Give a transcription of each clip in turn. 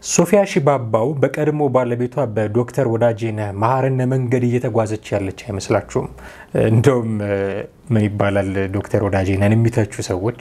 ሶፊያ ሺባባው በቀድሞ ባለቤቷ በዶክተር ወዳጄነህ መሀርነ መንገድ እየተጓዘች ያለች አይመስላችሁም? እንደውም ምን ይባላል ዶክተር ወዳጄነህን የሚተቹ ሰዎች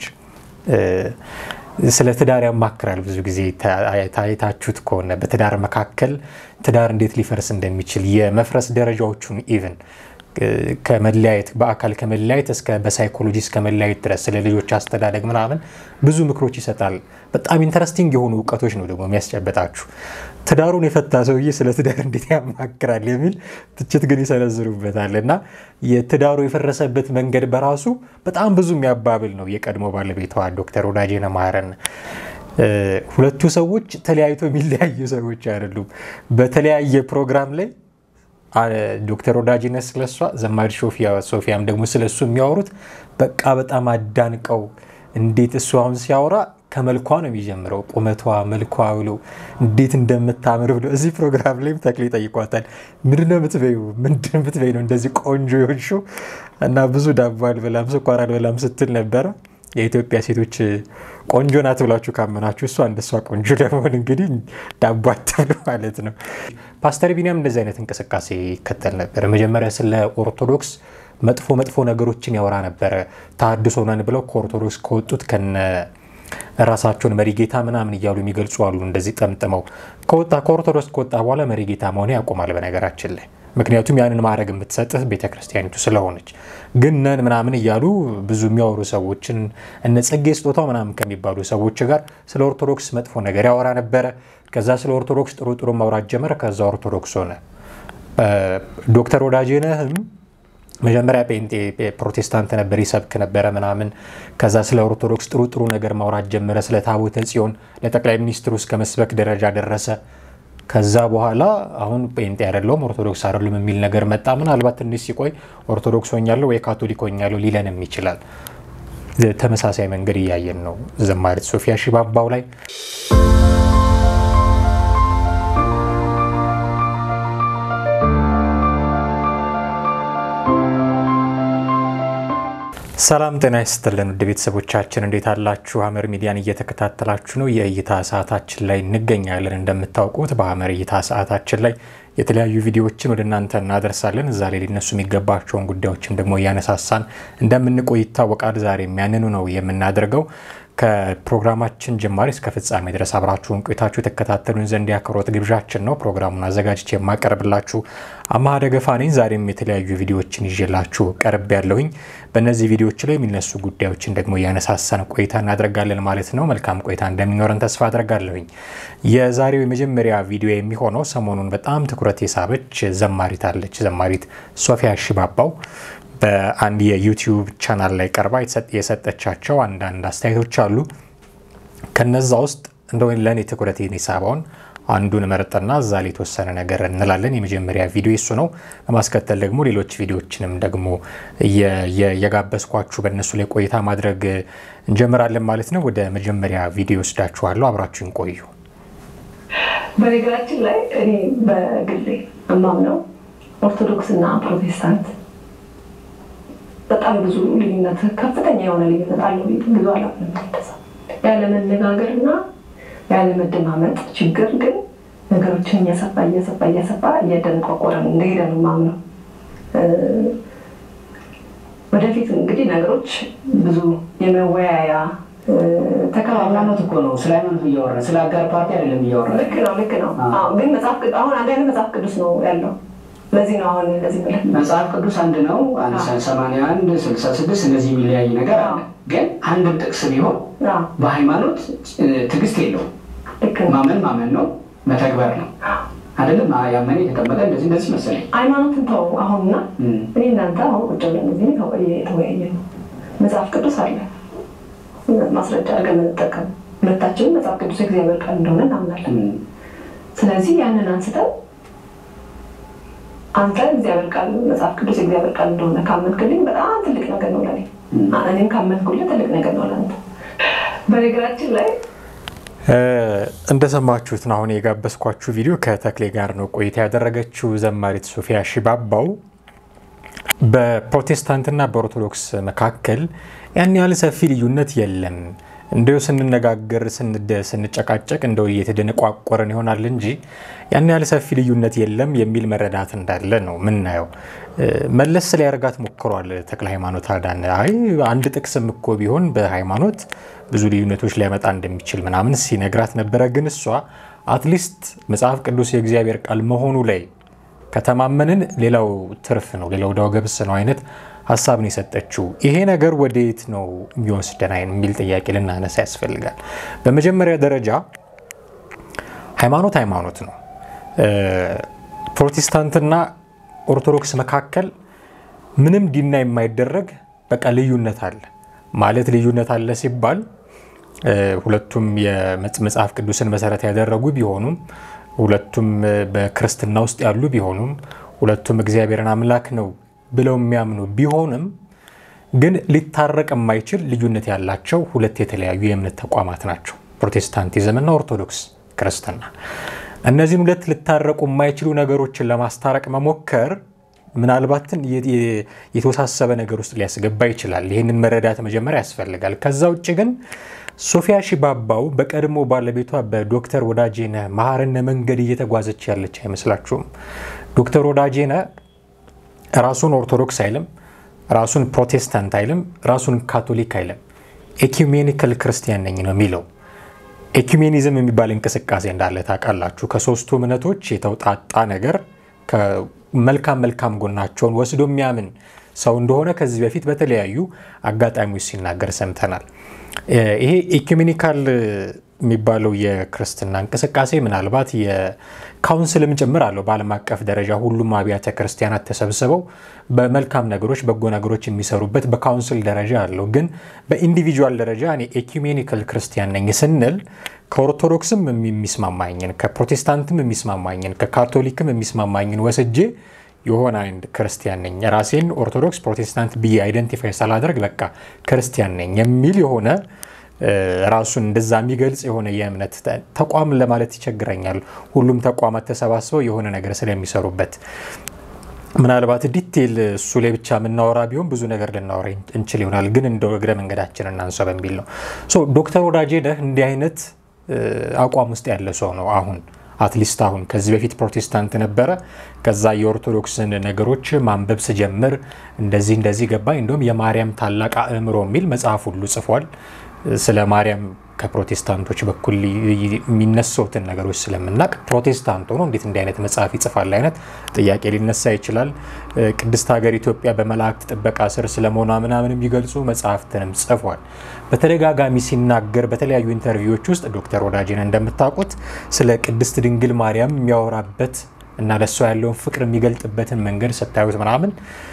ስለ ትዳር ያማክራል። ብዙ ጊዜ ታይታችሁት ከሆነ በትዳር መካከል ትዳር እንዴት ሊፈርስ እንደሚችል የመፍረስ ደረጃዎቹን ኢቭን ከመለያየት በአካል ከመለያየት እስከ በሳይኮሎጂ እስከ መለያየት ድረስ ስለ ልጆች አስተዳደግ ምናምን ብዙ ምክሮች ይሰጣል። በጣም ኢንተረስቲንግ የሆኑ እውቀቶች ነው ደግሞ የሚያስጨበጣችሁ። ትዳሩን የፈታ ሰውዬ ስለ ትዳር እንዴት ያማክራል የሚል ትችት ግን ይሰነዝሩበታል። እና የትዳሩ የፈረሰበት መንገድ በራሱ በጣም ብዙ የሚያባብል ነው። የቀድሞ ባለቤቷ ዶክተር ወዳጄነህ መሀርን ሁለቱ ሰዎች ተለያይቶ የሚለያዩ ሰዎች አይደሉም። በተለያየ ፕሮግራም ላይ ዶክተር ወዳጄነህ ስለሷ ዘማሪ ሶፊያም ደግሞ ስለሱ የሚያወሩት በቃ በጣም አዳንቀው እንዴት እሱ አሁን ሲያወራ ከመልኳ ነው የሚጀምረው። ቁመቷ፣ መልኳ ብሎ እንዴት እንደምታምር ብሎ እዚህ ፕሮግራም ላይም ተክሌ ጠይቋታል። ምንድነው የምትበይው? ምንድን ብትበይ ነው እንደዚህ ቆንጆ የሆንሽው? እና ብዙ ዳቦ አልበላም ስኳር አልበላም ስትል ነበረ። የኢትዮጵያ ሴቶች ቆንጆ ናት ብላችሁ ካመናችሁ እሷ እንደሷ ቆንጆ ለመሆን እንግዲህ ዳቦ አትብሉ ማለት ነው። ፓስተር ቢኒያም እንደዚህ አይነት እንቅስቃሴ ይከተል ነበር። መጀመሪያ ስለ ኦርቶዶክስ መጥፎ መጥፎ ነገሮችን ያወራ ነበረ። ተሐድሶ ነን ብለው ከኦርቶዶክስ ከወጡት ከነ ራሳቸውን መሪጌታ ምናምን እያሉ የሚገልጹ አሉ። እንደዚህ ጠምጥመው ከወጣ ከኦርቶዶክስ ከወጣ በኋላ መሪጌታ መሆን ያቆማል በነገራችን ላይ ምክንያቱም ያንን ማድረግ የምትሰጥህ ቤተክርስቲያኒቱ ስለሆነች። ግን ነን ምናምን እያሉ ብዙ የሚያወሩ ሰዎችን እነ ጽጌ ስጦታው ምናምን ከሚባሉ ሰዎች ጋር ስለ ኦርቶዶክስ መጥፎ ነገር ያወራ ነበረ። ከዛ ስለ ኦርቶዶክስ ጥሩ ጥሩ ማውራት ጀመረ። ከዛ ኦርቶዶክስ ሆነ። ዶክተር ወዳጄነህም መጀመሪያ ጴንጤ ፕሮቴስታንት ነበር፣ ይሰብክ ነበረ ምናምን። ከዛ ስለ ኦርቶዶክስ ጥሩ ጥሩ ነገር ማውራት ጀመረ። ስለ ታቦተ ጽዮን ለጠቅላይ ሚኒስትሩ እስከ መስበክ ደረጃ ደረሰ። ከዛ በኋላ አሁን ጴንጤ አይደለሁም ኦርቶዶክስ አይደሉም የሚል ነገር መጣ። ምናልባት ትንሽ ሲቆይ ኦርቶዶክስ ሆኛለሁ ወይ ካቶሊክ ሆኛለሁ ሊለንም ይችላል። ተመሳሳይ መንገድ እያየን ነው ዘማሪት ሶፊያ ሺባባው ላይ። ሰላም ጤና ይስጥልን ውድ ቤተሰቦቻችን እንዴት አላችሁ? ሀመር ሚዲያን እየተከታተላችሁ ነው። የእይታ ሰዓታችን ላይ እንገኛለን። እንደምታውቁት በሀመር እይታ ሰዓታችን ላይ የተለያዩ ቪዲዮዎችን ወደ እናንተ እናደርሳለን። እዛ ላይ ሊነሱ የሚገባቸውን ጉዳዮችን ደግሞ እያነሳሳን እንደምንቆይ ይታወቃል። ዛሬ የሚያንኑ ነው የምናደርገው። ከፕሮግራማችን ጅማሬ እስከ ፍጻሜ ድረስ አብራችሁን ቆይታችሁ የተከታተሉን ዘንድ ያክብሮት ግብዣችን ነው። ፕሮግራሙን አዘጋጅቼ የማቀርብላችሁ አማሃ ደገፋ ነኝ። ዛሬም የተለያዩ ቪዲዮዎችን ይዤላችሁ ቀርብ ያለሁኝ። በእነዚህ ቪዲዮዎች ላይ የሚነሱ ጉዳዮችን ደግሞ እያነሳሳን ቆይታ እናደርጋለን ማለት ነው። መልካም ቆይታ እንደሚኖረን ተስፋ አደርጋለሁኝ። የዛሬው የመጀመሪያ ቪዲዮ የሚሆነው ሰሞኑን በጣም ትኩረት የሳበች ዘማሪት አለች። ዘማሪት ሶፊያ ሺባባው በአንድ የዩቲዩብ ቻናል ላይ ቀርባ የሰጠቻቸው አንዳንድ አስተያየቶች አሉ። ከነዛ ውስጥ እንደው ለእኔ ትኩረቴን የሳበውን አንዱን መርጠና እዛ ላይ የተወሰነ ነገር እንላለን። የመጀመሪያ ቪዲዮ እሱ ነው። በማስከተል ደግሞ ሌሎች ቪዲዮዎችንም ደግሞ የጋበዝኳችሁ በእነሱ ላይ ቆይታ ማድረግ እንጀምራለን ማለት ነው። ወደ መጀመሪያ ቪዲዮ ወስዳችኋለሁ። አብራችሁን ቆዩ። በነገራችን ላይ እኔ በግሌ እማምነው ኦርቶዶክስ እና ፕሮቴስታንት በጣም ብዙ ልዩነት ከፍተኛ የሆነ ልዩነት አለው። ብዙ አላምንም። ያለመነጋገር እና ያለመደማመጥ ችግር ግን ነገሮችን እያሰፋ እያሰፋ እያሰፋ እያደነቋቆረን እንደሄደ ነው የማምነው። ወደፊት እንግዲህ ነገሮች ብዙ የመወያያ ሃይማኖት እኮ ነው። ስለ ሃይማኖት እያወራ ስለ አጋር ፓርቲ አይደለም እያወራ። ልክ ነው ልክ ነው። ግን መጽሐፍ አሁን አንድ አይነት መጽሐፍ ቅዱስ ነው ያለው ለዚህ ነው አሁን እንደዚህ ብለህ መጽሐፍ ቅዱስ አንድ ነው። አንድ ሰማንያ አንድ ስልሳ ስድስት እንደዚህ የሚለያይ ነገር አለ። ግን አንድም ጥቅስ ቢሆን በሃይማኖት ትዕግስት የለውም። ማመን ማመን ነው፣ መተግበር ነው አይደለም። ያመነ የተቀመጠ እንደዚህ እንደዚህ መሰለኝ። ሃይማኖትን ተው አሁንና እኔ እናንተ አሁን ቁጭ ብለን እዚህ የተወያየ ነው። መጽሐፍ ቅዱስ አለ ማስረጃ አድርገን የምንጠቀም ሁለታችንም መጽሐፍ ቅዱስ የእግዚአብሔር ቃል እንደሆነ እናምናለን። ስለዚህ ያንን አንስተን አንተ እግዚአብሔር ቃል መጽሐፍ ቅዱስ የእግዚአብሔር ቃል እንደሆነ ካመንክልኝ በጣም ትልቅ ነገር ነው ለኔ። እኔም ካመንኩልህ ትልቅ ነገር ነው ለአንተ። በነገራችን ላይ እንደሰማችሁት ነው አሁን የጋበዝኳችሁ ቪዲዮ ከተክሌ ጋር ነው ቆይታ ያደረገችው ዘማሪት ሶፊያ ሺባባው በፕሮቴስታንትና በኦርቶዶክስ መካከል ያን ያህል ሰፊ ልዩነት የለም። እንደው ስንነጋገር ስንጨቃጨቅ እንደው እየተደነቋቆረን ይሆናል እንጂ ያን ያህል ሰፊ ልዩነት የለም የሚል መረዳት እንዳለ ነው ምናየው። መለስ ሊያደርጋት ሞክሯል ተክለ ሃይማኖት አዳነ። አይ አንድ ጥቅስም እኮ ቢሆን በሃይማኖት ብዙ ልዩነቶች ሊያመጣ እንደሚችል ምናምን ሲነግራት ነበረ። ግን እሷ አትሊስት መጽሐፍ ቅዱስ የእግዚአብሔር ቃል መሆኑ ላይ ከተማመንን ሌላው ትርፍ ነው፣ ሌላው ዳው ገብስ ነው አይነት ሀሳብ ነው የሰጠችው። ይሄ ነገር ወዴት ነው የሚወስደን የሚል ጥያቄ ልናነሳ ያስፈልጋል። በመጀመሪያ ደረጃ ሃይማኖት ሃይማኖት ነው። ፕሮቴስታንትና ኦርቶዶክስ መካከል ምንም ዲና የማይደረግ በቃ ልዩነት አለ ማለት ልዩነት አለ ሲባል ሁለቱም የመጽሐፍ ቅዱስን መሰረት ያደረጉ ቢሆኑም ሁለቱም በክርስትና ውስጥ ያሉ ቢሆኑም ሁለቱም እግዚአብሔርን አምላክ ነው ብለው የሚያምኑ ቢሆንም ግን ሊታረቅ የማይችል ልዩነት ያላቸው ሁለት የተለያዩ የእምነት ተቋማት ናቸው፣ ፕሮቴስታንቲዝም እና ኦርቶዶክስ ክርስትና። እነዚህን ሁለት ሊታረቁ የማይችሉ ነገሮችን ለማስታረቅ መሞከር ምናልባትን የተወሳሰበ ነገር ውስጥ ሊያስገባ ይችላል። ይህንን መረዳት መጀመሪያ ያስፈልጋል። ከዛ ውጭ ግን ሶፊያ ሺባባው በቀድሞ ባለቤቷ በዶክተር ወዳጄነ መሐርነ መንገድ እየተጓዘች ያለች አይመስላችሁም? ዶክተር ወዳጄነ ራሱን ኦርቶዶክስ አይልም፣ ራሱን ፕሮቴስታንት አይልም፣ ራሱን ካቶሊክ አይልም። ኤኩሜኒካል ክርስቲያን ነኝ ነው የሚለው። ኤኩሜኒዝም የሚባል እንቅስቃሴ እንዳለ ታውቃላችሁ። ከሶስቱ እምነቶች የተውጣጣ ነገር መልካም መልካም ጎናቸውን ወስዶ የሚያምን ሰው እንደሆነ ከዚህ በፊት በተለያዩ አጋጣሚዎች ሲናገር ሰምተናል። ይሄ ኢኩሜኒካል የሚባለው የክርስትና እንቅስቃሴ ምናልባት የካውንስልም ጭምር አለው። በዓለም አቀፍ ደረጃ ሁሉም አብያተ ክርስቲያናት ተሰብስበው በመልካም ነገሮች፣ በጎ ነገሮች የሚሰሩበት በካውንስል ደረጃ አለው። ግን በኢንዲቪጁዋል ደረጃ እኔ ኤኩሜኒካል ክርስቲያን ነኝ ስንል ከኦርቶዶክስም የሚስማማኝን ከፕሮቴስታንትም የሚስማማኝን ከካቶሊክም የሚስማማኝን ወስጄ የሆነ አንድ ክርስቲያን ነኝ ራሴን ኦርቶዶክስ ፕሮቴስታንት ብዬ አይደንቲፋይ ሳላደርግ በቃ ክርስቲያን ነኝ የሚል የሆነ ራሱን እንደዛ የሚገልጽ የሆነ የእምነት ተቋም ለማለት ይቸግረኛል። ሁሉም ተቋማት ተሰባስበው የሆነ ነገር ስለሚሰሩበት ምናልባት ዲቴል እሱ ላይ ብቻ የምናወራ ቢሆን ብዙ ነገር ልናወራ እንችል ይሆናል። ግን እንደ እግረ መንገዳችን እናንሳ በሚል ነው። ዶክተር ወዳጄነህ እንዲህ አይነት አቋም ውስጥ ያለ ሰው ነው አሁን አትሊስት አሁን ከዚህ በፊት ፕሮቴስታንት ነበረ። ከዛ የኦርቶዶክስን ነገሮች ማንበብ ስጀምር እንደዚህ እንደዚህ ገባኝ። እንዲሁም የማርያም ታላቅ አእምሮ የሚል መጽሐፍ ሁሉ ጽፏል። ስለ ማርያም ከፕሮቴስታንቶች በኩል የሚነሱትን ነገሮች ስለምናቅ ፕሮቴስታንት ሆኖ እንዴት እንዲህ አይነት መጽሐፍ ይጽፋል አይነት ጥያቄ ሊነሳ ይችላል። ቅድስት ሀገር ኢትዮጵያ በመላእክት ጥበቃ ስር ስለመሆኗ ምናምን የሚገልጹ መጽሐፍትንም ጽፏል። በተደጋጋሚ ሲናገር በተለያዩ ኢንተርቪዎች ውስጥ ዶክተር ወዳጄነህ እንደምታውቁት ስለ ቅድስት ድንግል ማርያም የሚያወራበት እና ለእሷ ያለውን ፍቅር የሚገልጥበትን መንገድ ስታዩት ምናምን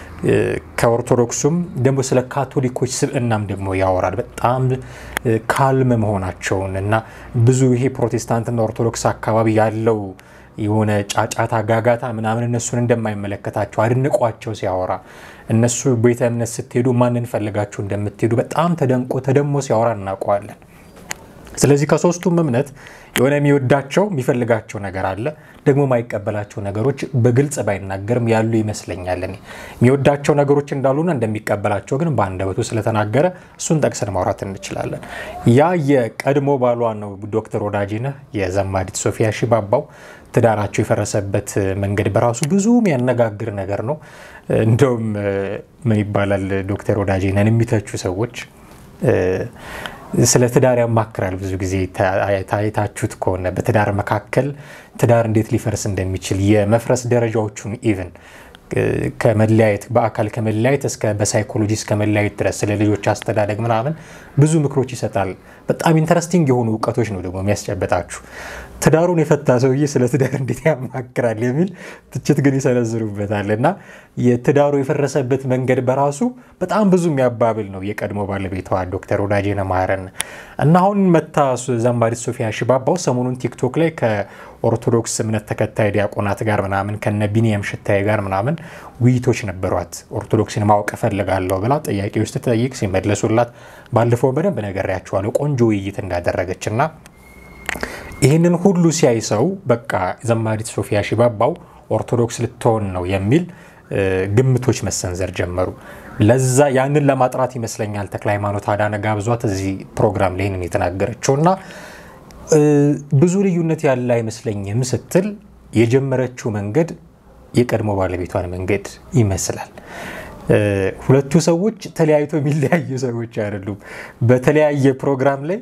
ከኦርቶዶክሱም ደግሞ ስለ ካቶሊኮች ስብዕናም ደግሞ ያወራል። በጣም ካልም መሆናቸውን እና ብዙ ይሄ ፕሮቴስታንትና ኦርቶዶክስ አካባቢ ያለው የሆነ ጫጫታ፣ ጋጋታ ምናምን እነሱን እንደማይመለከታቸው አድንቋቸው ሲያወራ እነሱ ቤተ እምነት ስትሄዱ ማንን ፈልጋችሁ እንደምትሄዱ በጣም ተደንቆ ተደሞ ሲያወራ እናውቀዋለን። ስለዚህ ከሶስቱም እምነት የሆነ የሚወዳቸው የሚፈልጋቸው ነገር አለ። ደግሞ የማይቀበላቸው ነገሮች በግልጽ ባይናገርም ያሉ ይመስለኛል። እኔ የሚወዳቸው ነገሮች እንዳሉና እንደሚቀበላቸው ግን በአንደበቱ ስለተናገረ እሱን ጠቅሰን ማውራት እንችላለን። ያ የቀድሞ ባሏ ነው ዶክተር ወዳጄነህ የዘማሪት ሶፊያ ሺባባው ትዳራቸው የፈረሰበት መንገድ በራሱ ብዙ የሚያነጋግር ነገር ነው። እንደውም ምን ይባላል ዶክተር ወዳጄነህን የሚተቹ ሰዎች ስለ ትዳር ያማክራል። ብዙ ጊዜ ታይታችሁት ከሆነ በትዳር መካከል ትዳር እንዴት ሊፈርስ እንደሚችል የመፍረስ ደረጃዎቹን ኢቭን ከመለያየት በአካል ከመለያየት እስከ በሳይኮሎጂ እስከ መለያየት ድረስ ስለ ልጆች አስተዳደግ ምናምን ብዙ ምክሮች ይሰጣል። በጣም ኢንተረስቲንግ የሆኑ እውቀቶች ነው ደግሞ የሚያስጨበጣችሁ። ትዳሩን የፈታ ሰውዬ ስለ ትዳር እንዴት ያማክራል የሚል ትችት ግን ይሰነዝሩበታል። እና የትዳሩ የፈረሰበት መንገድ በራሱ በጣም ብዙ የሚያባብል ነው። የቀድሞ ባለቤቷ ዶክተር ወዳጄነህ መሐረን እና አሁን መታ ዘማሪት ሶፊያ ሺባባው ሰሞኑን ቲክቶክ ላይ ከኦርቶዶክስ እምነት ተከታይ ዲያቆናት ጋር ምናምን ከነ ቢኒያም ሽታዬ ጋር ምናምን ውይይቶች ነበሯት። ኦርቶዶክስን ማወቅ እፈልጋለሁ ብላ ጥያቄዎች ስትጠይቅ ሲመለሱላት ባለፈው በደንብ ነግሬያቸዋለሁ ቆንጆ ውይይት እንዳደረገች እና ይህንን ሁሉ ሲያይ ሰው በቃ ዘማሪት ሶፊያ ሺባባው ኦርቶዶክስ ልትሆን ነው የሚል ግምቶች መሰንዘር ጀመሩ። ለዛ ያንን ለማጥራት ይመስለኛል ተክለ ሃይማኖት አዳነ ጋብዟት እዚህ ፕሮግራም ላይ ይህንን የተናገረችው እና ብዙ ልዩነት ያለ አይመስለኝም ስትል የጀመረችው መንገድ የቀድሞ ባለቤቷን መንገድ ይመስላል። ሁለቱ ሰዎች ተለያይቶ የሚለያዩ ሰዎች አይደሉም። በተለያየ ፕሮግራም ላይ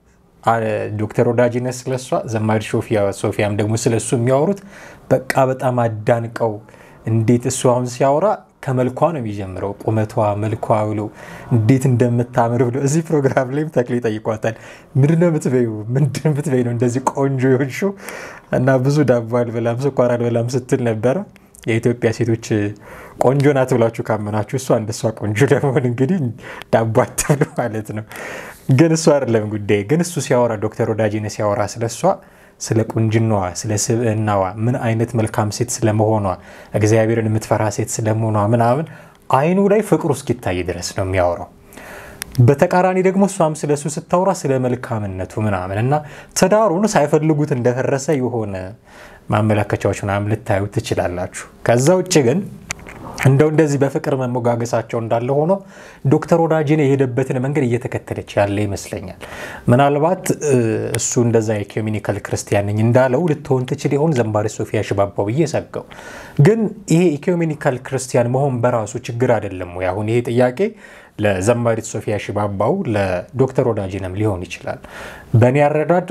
ዶክተር ወዳጅነት ስለሷ ዘማሪ ሶፊያም ደግሞ ስለሱ የሚያወሩት በቃ በጣም አዳንቀው እንዴት እሱ አሁን ሲያወራ ከመልኳ ነው የሚጀምረው። ቁመቷ፣ መልኳ ብሎ እንዴት እንደምታምር ብሎ እዚህ ፕሮግራም ላይም ተክሌ ጠይቋታል። ምንድነው የምትበይው? ምንድን የምትበይ ነው እንደዚህ ቆንጆ የሆንሽው? እና ብዙ ዳቦ አልበላም ስኳር አልበላም ስትል ነበረ። የኢትዮጵያ ሴቶች ቆንጆ ናት ብላችሁ ካመናችሁ እሷ እንደሷ ቆንጆ ለመሆን እንግዲህ ዳቦ አትብሉ ማለት ነው። ግን እሱ አይደለም ጉዳይ። ግን እሱ ሲያወራ ዶክተር ወዳጄነ ሲያወራ ስለሷ ስለ ቁንጅናዋ፣ ስለ ስብዕናዋ፣ ምን አይነት መልካም ሴት ስለመሆኗ፣ እግዚአብሔርን የምትፈራ ሴት ስለመሆኗ ምናምን አይኑ ላይ ፍቅሩ እስኪታይ ድረስ ነው የሚያወራው። በተቃራኒ ደግሞ እሷም ስለ እሱ ስታወራ ስለ መልካምነቱ ምናምን እና ትዳሩን ሳይፈልጉት እንደፈረሰ የሆነ ማመለከቻዎች ምናምን ልታዩ ትችላላችሁ። ከዛ ውጭ ግን እንደው እንደዚህ በፍቅር መሞጋገሳቸው እንዳለ ሆኖ ዶክተር ወዳጄነ የሄደበትን መንገድ እየተከተለች ያለ ይመስለኛል። ምናልባት እሱ እንደዛ የኢኮሚኒካል ክርስቲያን ነኝ እንዳለው ልትሆን ትችል ይሆን ዘማሪ ሶፊያ ሽባባው ብዬ ሰጋው። ግን ይሄ ኢኮሚኒካል ክርስቲያን መሆን በራሱ ችግር አይደለም ወይ? አሁን ይሄ ጥያቄ ለዘማሪት ሶፊያ ሽባባው ለዶክተር ወዳጄነም ሊሆን ይችላል። በእኔ አረዳድ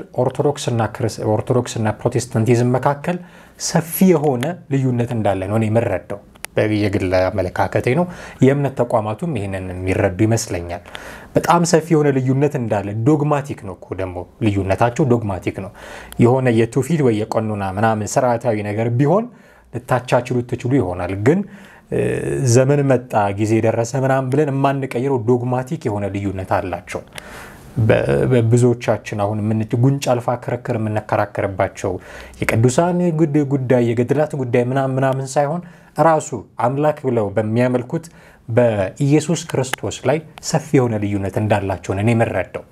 ኦርቶዶክስና ፕሮቴስታንቲዝም መካከል ሰፊ የሆነ ልዩነት እንዳለ ነው እኔ የምረዳው የግል አመለካከቴ ነው። የእምነት ተቋማቱም ይህንን የሚረዱ ይመስለኛል። በጣም ሰፊ የሆነ ልዩነት እንዳለ ዶግማቲክ ነው እኮ ደግሞ ልዩነታቸው ዶግማቲክ ነው። የሆነ የትውፊት ወይ የቀኖና ምናምን ስርዓታዊ ነገር ቢሆን ልታቻችሉ ትችሉ ይሆናል ግን ዘመን መጣ ጊዜ ደረሰ ምናምን ብለን የማንቀይረው ዶግማቲክ የሆነ ልዩነት አላቸው። ብዙዎቻችን አሁን ጉንጭ አልፋ ክርክር የምንከራከርባቸው የቅዱሳን ጉዳይ የገድላት ጉዳይ ምናምን ምናምን ሳይሆን ራሱ አምላክ ብለው በሚያመልኩት በኢየሱስ ክርስቶስ ላይ ሰፊ የሆነ ልዩነት እንዳላቸውን እኔ የምረዳው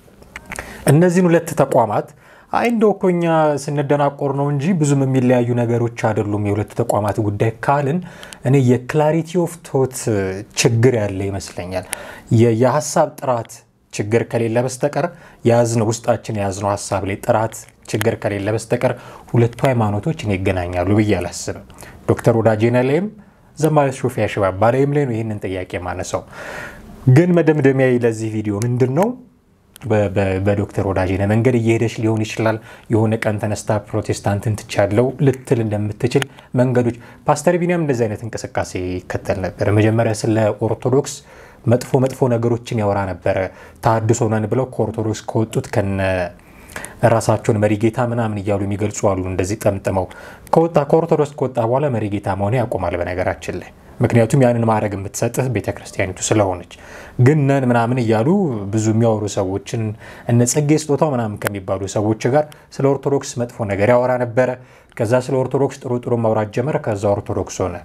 እነዚህን ሁለት ተቋማት አይ እንደው እኮ እኛ ስንደናቆር ነው እንጂ ብዙም የሚለያዩ ነገሮች አይደሉም የሁለቱ ተቋማት ጉዳይ ካልን እኔ የክላሪቲ ኦፍ ቶት ችግር ያለ ይመስለኛል። የሀሳብ ጥራት ችግር ከሌለ በስተቀር የያዝነው ውስጣችን የያዝነው ሀሳብ ላይ ጥራት ችግር ከሌለ በስተቀር ሁለቱ ሃይማኖቶች እኔ ይገናኛሉ ብዬ አላስብም። ዶክተር ወዳጄነ ላይም ዘማሪት ሶፊያ ሽባባ ላይም ላይ ነው ይህንን ጥያቄ ማነሳው። ግን መደምደሚያ ለዚህ ቪዲዮ ምንድን ነው? በዶክተር ወዳጄነ መንገድ እየሄደች ሊሆን ይችላል። የሆነ ቀን ተነስታ ፕሮቴስታንትን ትቻለው ልትል እንደምትችል መንገዶች ፓስተር ቢኒያም እንደዚህ አይነት እንቅስቃሴ ይከተል ነበር። መጀመሪያ ስለ ኦርቶዶክስ መጥፎ መጥፎ ነገሮችን ያወራ ነበረ። ተሐድሶ ነን ብለው ከኦርቶዶክስ ከወጡት ከነ ራሳቸውን መሪጌታ ምናምን እያሉ የሚገልጹ አሉ። እንደዚህ ጠምጥመው ከወጣ ከኦርቶዶክስ ከወጣ በኋላ መሪጌታ መሆን ያቆማል በነገራችን ላይ ምክንያቱም ያንን ማድረግ የምትሰጥህ ቤተክርስቲያኒቱ ስለሆነች። ግን ነን ምናምን እያሉ ብዙ የሚያወሩ ሰዎችን እነ ጽጌ ስጦታው ምናምን ከሚባሉ ሰዎች ጋር ስለ ኦርቶዶክስ መጥፎ ነገር ያወራ ነበረ። ከዛ ስለ ኦርቶዶክስ ጥሩ ጥሩ ማውራት ጀመረ። ከዛ ኦርቶዶክስ ሆነ።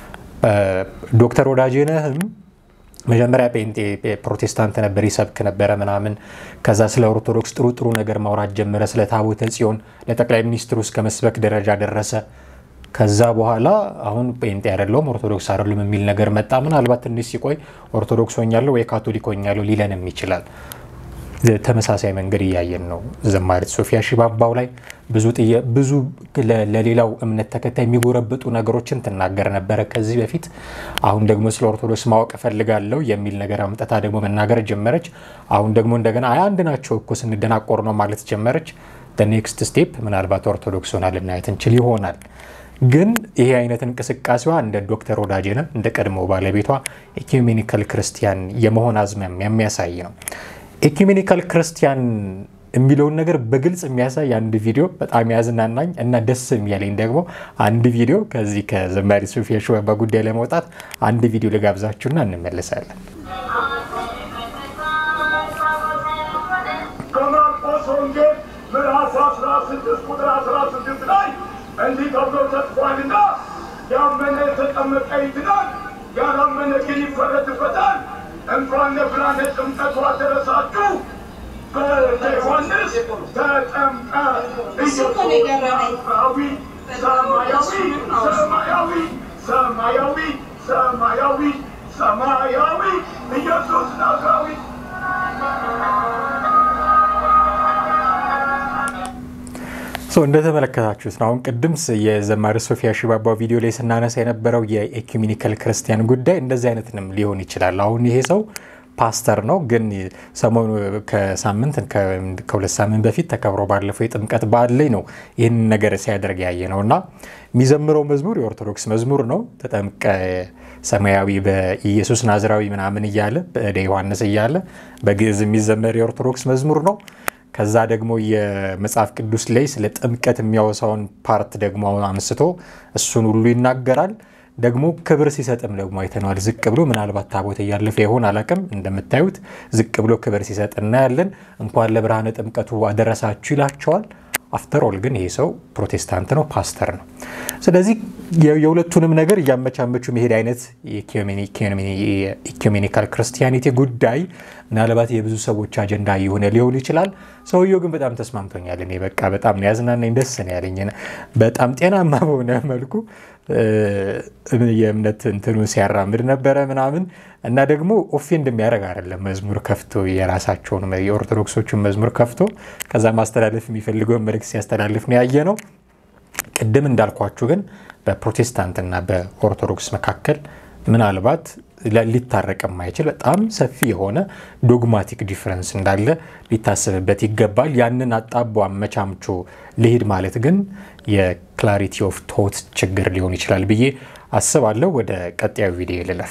ዶክተር ወዳጄነህም መጀመሪያ ጴንጤ ፕሮቴስታንት ነበር፣ ይሰብክ ነበረ ምናምን። ከዛ ስለ ኦርቶዶክስ ጥሩ ጥሩ ነገር ማውራት ጀመረ። ስለ ታቦተ ጽዮን ለጠቅላይ ሚኒስትሩ እስከ መስበክ ደረጃ ደረሰ። ከዛ በኋላ አሁን ጴንጤ አይደለሁም ኦርቶዶክስ አይደሉም የሚል ነገር መጣ። ምናልባት ትንሽ ሲቆይ ኦርቶዶክስ ሆኛለሁ ወይ ካቶሊክ ሆኛለሁ ሊለንም ይችላል። ተመሳሳይ መንገድ እያየን ነው። ዘማሪት ሶፊያ ሽባባው ላይ ብዙ ለሌላው እምነት ተከታይ የሚጎረብጡ ነገሮችን ትናገር ነበረ ከዚህ በፊት። አሁን ደግሞ ስለ ኦርቶዶክስ ማወቅ እፈልጋለሁ የሚል ነገር አምጠታ ደግሞ መናገር ጀመረች። አሁን ደግሞ እንደገና አይ አንድ ናቸው እኮ ስንደናቆር ነው ማለት ጀመረች። ኔክስት ስቴፕ ምናልባት ኦርቶዶክስ ሆና ልናየት እንችል ይሆናል። ግን ይሄ አይነት እንቅስቃሴዋ እንደ ዶክተር ወዳጄነ እንደ ቀድሞ ባለቤቷ ኢኩሜኒካል ክርስቲያን የመሆን አዝማሚያ የሚያሳይ ነው። ኢኩሜኒካል ክርስቲያን የሚለውን ነገር በግልጽ የሚያሳይ አንድ ቪዲዮ በጣም ያዝናናኝ እና ደስ የሚያለኝ ደግሞ አንድ ቪዲዮ ከዚህ ከዘማሪ ሶፊያ ሽባባ ጉዳይ ለመውጣት አንድ ቪዲዮ ልጋብዛችሁና እንመለሳለን። ከማርቆስ ወንጌል ምዕራፍ 16 ቁጥር 16 ላይ እንዲህ ተብሎ ተጽፏልና ያመነ የተጠመቀ ይድናል፣ ያላመነ ግን ይፈረድበታል። እንኳን ለብርሃነ ጥምቀቱ አደረሳችሁ። በዮሐንስ ተጠምቀ ኢየሱሳዊ ሰማያዊ ሰማያዊ ሰማያዊ ሰማያዊ ሰማያዊ ኢየሱስ ናዝራዊ እንደተመለከታችሁት ነው። አሁን ቅድም የዘማሪ ሶፊያ ሽባባ ቪዲዮ ላይ ስናነሳ የነበረው የኤኩሜኒካል ክርስቲያን ጉዳይ እንደዚህ አይነትንም ሊሆን ይችላል። አሁን ይሄ ሰው ፓስተር ነው፣ ግን ሰሞኑ ከሳምንት ከሁለት ሳምንት በፊት ተከብሮ ባለፈው የጥምቀት በዓል ላይ ነው ይህን ነገር ሲያደርግ ያየ ነው እና የሚዘምረው መዝሙር የኦርቶዶክስ መዝሙር ነው። ተጠምቀ ሰማያዊ በኢየሱስ ናዝራዊ ምናምን እያለ በእደ ዮሐንስ እያለ በግዕዝ የሚዘመር የኦርቶዶክስ መዝሙር ነው። ከዛ ደግሞ የመጽሐፍ ቅዱስ ላይ ስለ ጥምቀት የሚያወሳውን ፓርት ደግሞ አንስቶ እሱን ሁሉ ይናገራል። ደግሞ ክብር ሲሰጥም ደግሞ አይተነዋል። ዝቅ ብሎ ምናልባት ታቦት እያለፈ ይሆን አላቅም። እንደምታዩት ዝቅ ብሎ ክብር ሲሰጥ እናያለን። እንኳን ለብርሃነ ጥምቀቱ አደረሳችሁ ይላቸዋል። አፍተሮል ግን ይሄ ሰው ፕሮቴስታንት ነው፣ ፓስተር ነው። ስለዚህ የሁለቱንም ነገር እያመቻመቹ መሄድ አይነት ኢኩሜኒካል ክርስቲያኒቲ ጉዳይ ምናልባት የብዙ ሰዎች አጀንዳ የሆነ ሊሆን ይችላል። ሰውየው ግን በጣም ተስማምቶኛል። እኔ በቃ በጣም ነው ያዝናናኝ፣ ደስ ነው ያለኝ። በጣም ጤናማ በሆነ መልኩ የእምነት እንትኑን ሲያራምድ ነበረ ምናምን እና ደግሞ ኦፌንድ የሚያደርግ አይደለም። መዝሙር ከፍቶ የራሳቸውን የኦርቶዶክሶቹን መዝሙር ከፍቶ ከዛ ማስተላለፍ የሚፈልገውን መልእክት ሲያስተላልፍ ነው ያየ ነው። ቅድም እንዳልኳችሁ ግን በፕሮቴስታንትና በኦርቶዶክስ መካከል ምናልባት ሊታረቅ የማይችል በጣም ሰፊ የሆነ ዶግማቲክ ዲፍረንስ እንዳለ ሊታሰብበት ይገባል። ያንን አጣቦ አመቻምቾ ልሂድ ማለት ግን የክላሪቲ ኦፍ ቶት ችግር ሊሆን ይችላል ብዬ አስባለሁ። ወደ ቀጣዩ ቪዲዮ ልለፍ።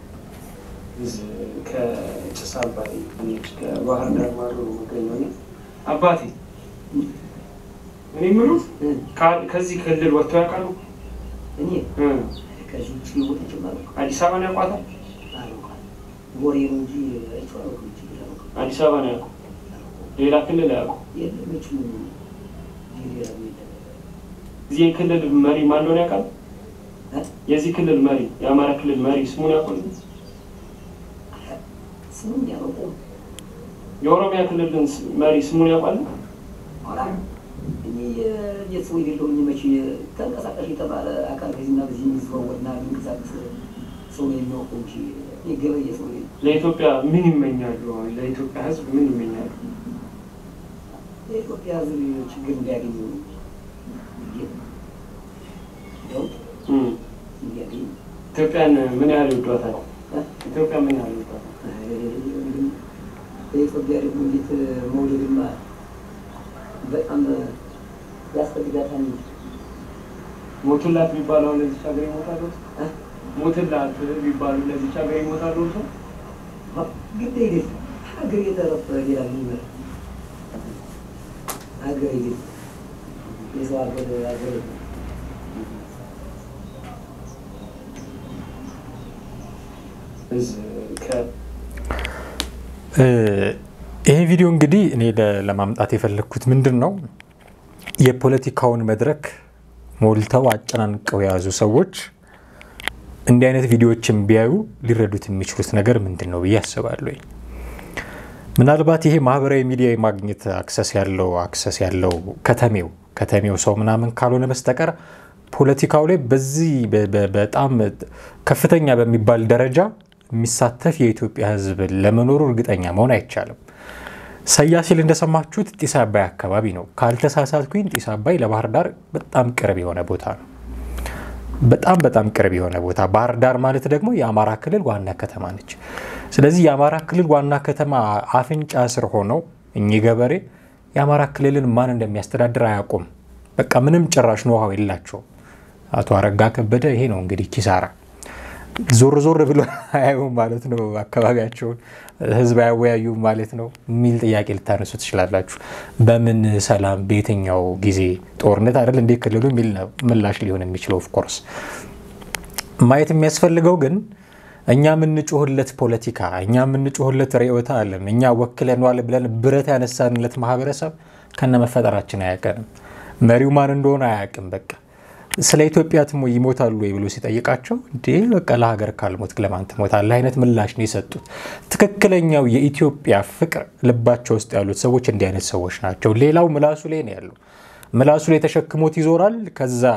ከጭስ አባይ ከባህር ዳር ማዶ መገኘ አባቴ እኔ የምሉት ከዚህ ክልል ወጥቶ ያውቃሉ? እኔ ከዚህ ውጭ ወጥቼ ማለት ነው። አዲስ አበባን ያውቋታል? ወሬ ነው እንጂ አይቼዋለሁ። ውጭ ብለው አዲስ አበባ ነው ያውቁ፣ ሌላ ክልል አያውቁ። የለመች ሌላ እዚህ የክልል መሪ ማን እንደሆነ ያውቃል? የዚህ ክልል መሪ የአማራ ክልል መሪ ስሙን ያውቁ? ስሙን ያውቁ የኦሮሚያ ክልል መሪ ስሙን ያውቃል? እኔ የሰው የሌለውኝ መቼ ተንቀሳቃሽ የተባለ አካል ከዚህና በዚህ የሚዘዋወርና የሚንቀሳቀስ ሰው ነው የሚያውቀው እንጂ የገበየ ሰው ለኢትዮጵያ ምን ይመኛሉ? ለኢትዮጵያ ሕዝብ ምን ይመኛሉ? የኢትዮጵያ ሕዝብ ችግር እንዲያገኙ ለውጥ እንዲያገኙ ኢትዮጵያን ምን ያህል ይወዷታል? ኢትዮጵያ ምን ያህል ይወዷታል? በኢትዮጵያ ደግሞ እንዴት መውደድማ በጣም ያስፈልጋታል። ሞቱላት ቢባለው ለዚች ሀገር ይሞታሉ። ሞትላት ቢባሉ ለዚች ሀገር ይሞታሉ። ሰው ግድ ይል ሀገር የተረፈ ሌላ ምን ይመራል? ሀገር ይል የሰው ሀገር ሀገር ይሄ ቪዲዮ እንግዲህ እኔ ለማምጣት የፈለግኩት ምንድን ነው የፖለቲካውን መድረክ ሞልተው አጨናንቀው የያዙ ሰዎች እንዲህ አይነት ቪዲዮዎችን ቢያዩ ሊረዱት የሚችሉት ነገር ምንድን ነው ብዬ አስባለሁ። ምናልባት ይሄ ማህበራዊ ሚዲያ የማግኘት አክሰስ ያለው አክሰስ ያለው ከተሜው ከተሜው ሰው ምናምን ካልሆነ በስተቀር ፖለቲካው ላይ በዚህ በጣም ከፍተኛ በሚባል ደረጃ የሚሳተፍ የኢትዮጵያ ሕዝብ ለመኖሩ እርግጠኛ መሆን አይቻልም። ሰያ ሲል እንደሰማችሁት ጢስ አባይ አካባቢ ነው። ካልተሳሳትኩኝ ጢስ አባይ ለባህር ዳር በጣም ቅርብ የሆነ ቦታ ነው። በጣም በጣም ቅርብ የሆነ ቦታ። ባህር ዳር ማለት ደግሞ የአማራ ክልል ዋና ከተማ ነች። ስለዚህ የአማራ ክልል ዋና ከተማ አፍንጫ ስር ሆነው እኚህ ገበሬ የአማራ ክልልን ማን እንደሚያስተዳድር አያውቁም። በቃ ምንም ጭራሽ ኖሃው የላቸውም። አቶ አረጋ ከበደ ይሄ ነው እንግዲህ ኪሳራ ዞር ዞር ብሎ አያዩም ማለት ነው። አካባቢያቸውን ህዝብ አያወያዩም ማለት ነው የሚል ጥያቄ ልታነሱ ትችላላችሁ። በምን ሰላም፣ በየትኛው ጊዜ ጦርነት አይደል እንዴ ክልሉ የሚል ምላሽ ሊሆን የሚችለው ኦፍኮርስ። ማየት የሚያስፈልገው ግን እኛ የምንጮህለት ፖለቲካ፣ እኛ የምንጮህለት ርዕዮተ ዓለም፣ እኛ ወክለነዋል ብለን ብረት ያነሳንለት ማህበረሰብ ከነ መፈጠራችን አያውቀንም። መሪው ማን እንደሆነ አያውቅም። በቃ ስለ ኢትዮጵያ ትሞ ይሞታሉ ወይ ብሎ ሲጠይቃቸው እንዴ በቃ ለሀገር ካልሞት ለማን ትሞታለህ አይነት ምላሽ ነው የሰጡት። ትክክለኛው የኢትዮጵያ ፍቅር ልባቸው ውስጥ ያሉት ሰዎች እንዲህ አይነት ሰዎች ናቸው። ሌላው ምላሱ ላይ ነው ያለው። ምላሱ ላይ ተሸክሞት ይዞራል። ከዛ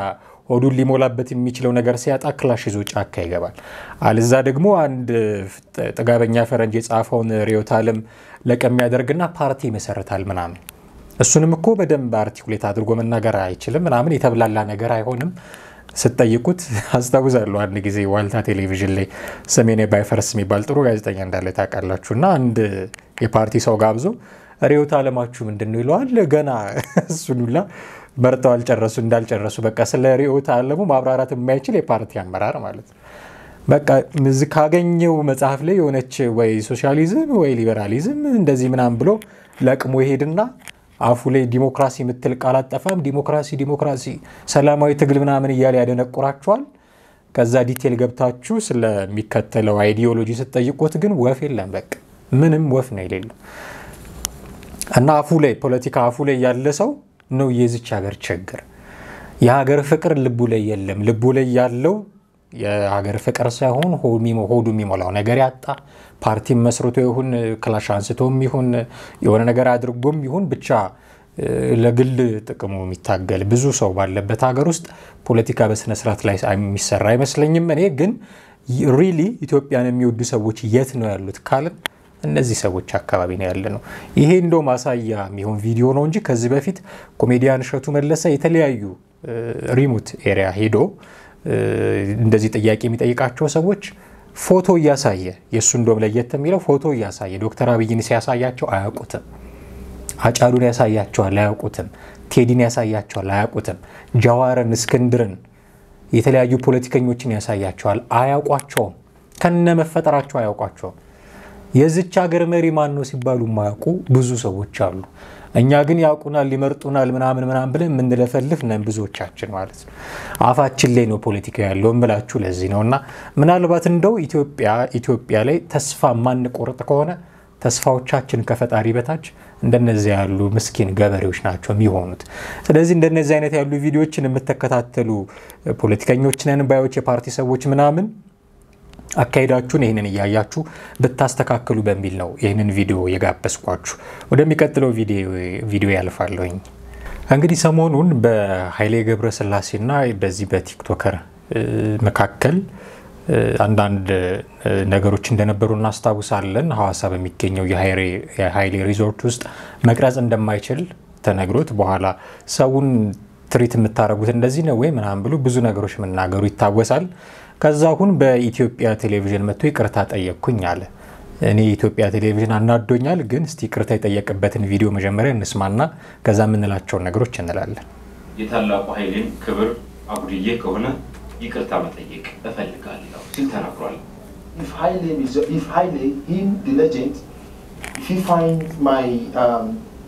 ሆዱን ሊሞላበት የሚችለው ነገር ሲያጣ ክላሽ ይዞ ጫካ ይገባል። አልዛ ደግሞ አንድ ጥጋበኛ ፈረንጅ የጻፈውን ርዕዮተ ዓለም ለቀም ያደርግና ፓርቲ ይመሰርታል ምናምን። እሱንም እኮ በደንብ አርቲኩሌት አድርጎ መናገር አይችልም ምናምን፣ የተብላላ ነገር አይሆንም። ስትጠይቁት አስታውሳለሁ አንድ ጊዜ ዋልታ ቴሌቪዥን ላይ ሰሜኔ ባይፈርስ የሚባል ጥሩ ጋዜጠኛ እንዳለ ታውቃላችሁ። እና አንድ የፓርቲ ሰው ጋብዞ ርዕዮተ ዓለማችሁ ምንድን ነው ይለዋል። ገና እሱን ሁላ መርተው አልጨረሱ እንዳልጨረሱ በቃ ስለ ርዕዮተ ዓለሙ ማብራራት የማይችል የፓርቲ አመራር ማለት ነው። በቃ ካገኘው መጽሐፍ ላይ የሆነች ወይ ሶሻሊዝም ወይ ሊበራሊዝም እንደዚህ ምናምን ብሎ ለቅሞ ይሄድና አፉ ላይ ዲሞክራሲ የምትል ቃል አጠፋም። ዲሞክራሲ ዲሞክራሲ፣ ሰላማዊ ትግል ምናምን እያለ ያደነቁራቸዋል። ከዛ ዲቴል ገብታችሁ ስለሚከተለው አይዲዮሎጂ ስትጠይቁት ግን ወፍ የለም። በቃ ምንም ወፍ ነው የሌለው እና አፉ ላይ ፖለቲካ አፉ ላይ ያለ ሰው ነው የዚች ሀገር ችግር። የሀገር ፍቅር ልቡ ላይ የለም። ልቡ ላይ ያለው የሀገር ፍቅር ሳይሆን ሆዱ የሚሞላው ነገር ያጣ ፓርቲም መስርቶ ይሁን ክላሽ አንስቶም ይሁን የሆነ ነገር አድርጎም ይሁን ብቻ ለግል ጥቅሙ የሚታገል ብዙ ሰው ባለበት ሀገር ውስጥ ፖለቲካ በስነስርዓት ላይ የሚሰራ አይመስለኝም። እኔ ግን ሪሊ ኢትዮጵያን የሚወዱ ሰዎች የት ነው ያሉት ካልን እነዚህ ሰዎች አካባቢ ነው ያለ ነው። ይሄ እንደው ማሳያ የሚሆን ቪዲዮ ነው እንጂ ከዚህ በፊት ኮሜዲያን እሸቱ መለሰ የተለያዩ ሪሞት ኤሪያ ሄዶ እንደዚህ ጥያቄ የሚጠይቃቸው ሰዎች ፎቶ እያሳየ የእሱ እንደውም ለየት የሚለው ፎቶ እያሳየ ዶክተር አብይን ሲያሳያቸው አያውቁትም። አጫሉን ያሳያቸዋል፣ አያውቁትም። ቴዲን ያሳያቸዋል፣ አያውቁትም። ጃዋርን፣ እስክንድርን፣ የተለያዩ ፖለቲከኞችን ያሳያቸዋል፣ አያውቋቸውም። ከነ መፈጠራቸው አያውቋቸውም። የዚች ሀገር መሪ ማን ነው ሲባሉ የማያውቁ ብዙ ሰዎች አሉ። እኛ ግን ያውቁናል፣ ሊመርጡናል ምናምን ምናምን ብለን የምንለፈልፍ ነን ብዙዎቻችን ማለት ነው። አፋችን ላይ ነው ፖለቲካ ያለው እምላችሁ ለዚህ ነው። እና ምናልባት እንደው ኢትዮጵያ ኢትዮጵያ ላይ ተስፋ ማንቆርጥ ከሆነ ተስፋዎቻችን ከፈጣሪ በታች እንደነዚህ ያሉ ምስኪን ገበሬዎች ናቸው የሚሆኑት። ስለዚህ እንደነዚህ አይነት ያሉ ቪዲዮዎችን የምትከታተሉ ፖለቲከኞች ነን ባዮች፣ የፓርቲ ሰዎች ምናምን አካሄዳችሁን ይህንን እያያችሁ ብታስተካክሉ በሚል ነው ይህንን ቪዲዮ የጋበዝኳችሁ። ወደሚቀጥለው ቪዲዮ ያልፋለሁኝ። እንግዲህ ሰሞኑን በኃይሌ ገብረስላሴና በዚህ በቲክቶከር መካከል አንዳንድ ነገሮች እንደነበሩ እናስታውሳለን። ሐዋሳ በሚገኘው የኃይሌ ሪዞርት ውስጥ መቅረጽ እንደማይችል ተነግሮት በኋላ ሰውን ትሪት የምታደርጉት እንደዚህ ነው ወይ ምናምን ብሎ ብዙ ነገሮች መናገሩ ይታወሳል። ከዛ አሁን በኢትዮጵያ ቴሌቪዥን መጥቶ ይቅርታ ጠየቅኩኝ አለ። እኔ የኢትዮጵያ ቴሌቪዥን አናዶኛል፣ ግን እስቲ ይቅርታ የጠየቅበትን ቪዲዮ መጀመሪያ እንስማና ከዛ የምንላቸውን ነገሮች እንላለን። የታላቁ ኃይሌን ክብር አጉድዬ ከሆነ ይቅርታ መጠየቅ እፈልጋለሁ ሲል ተናግሯል። if Haile is if Haile him the legend if he find my um,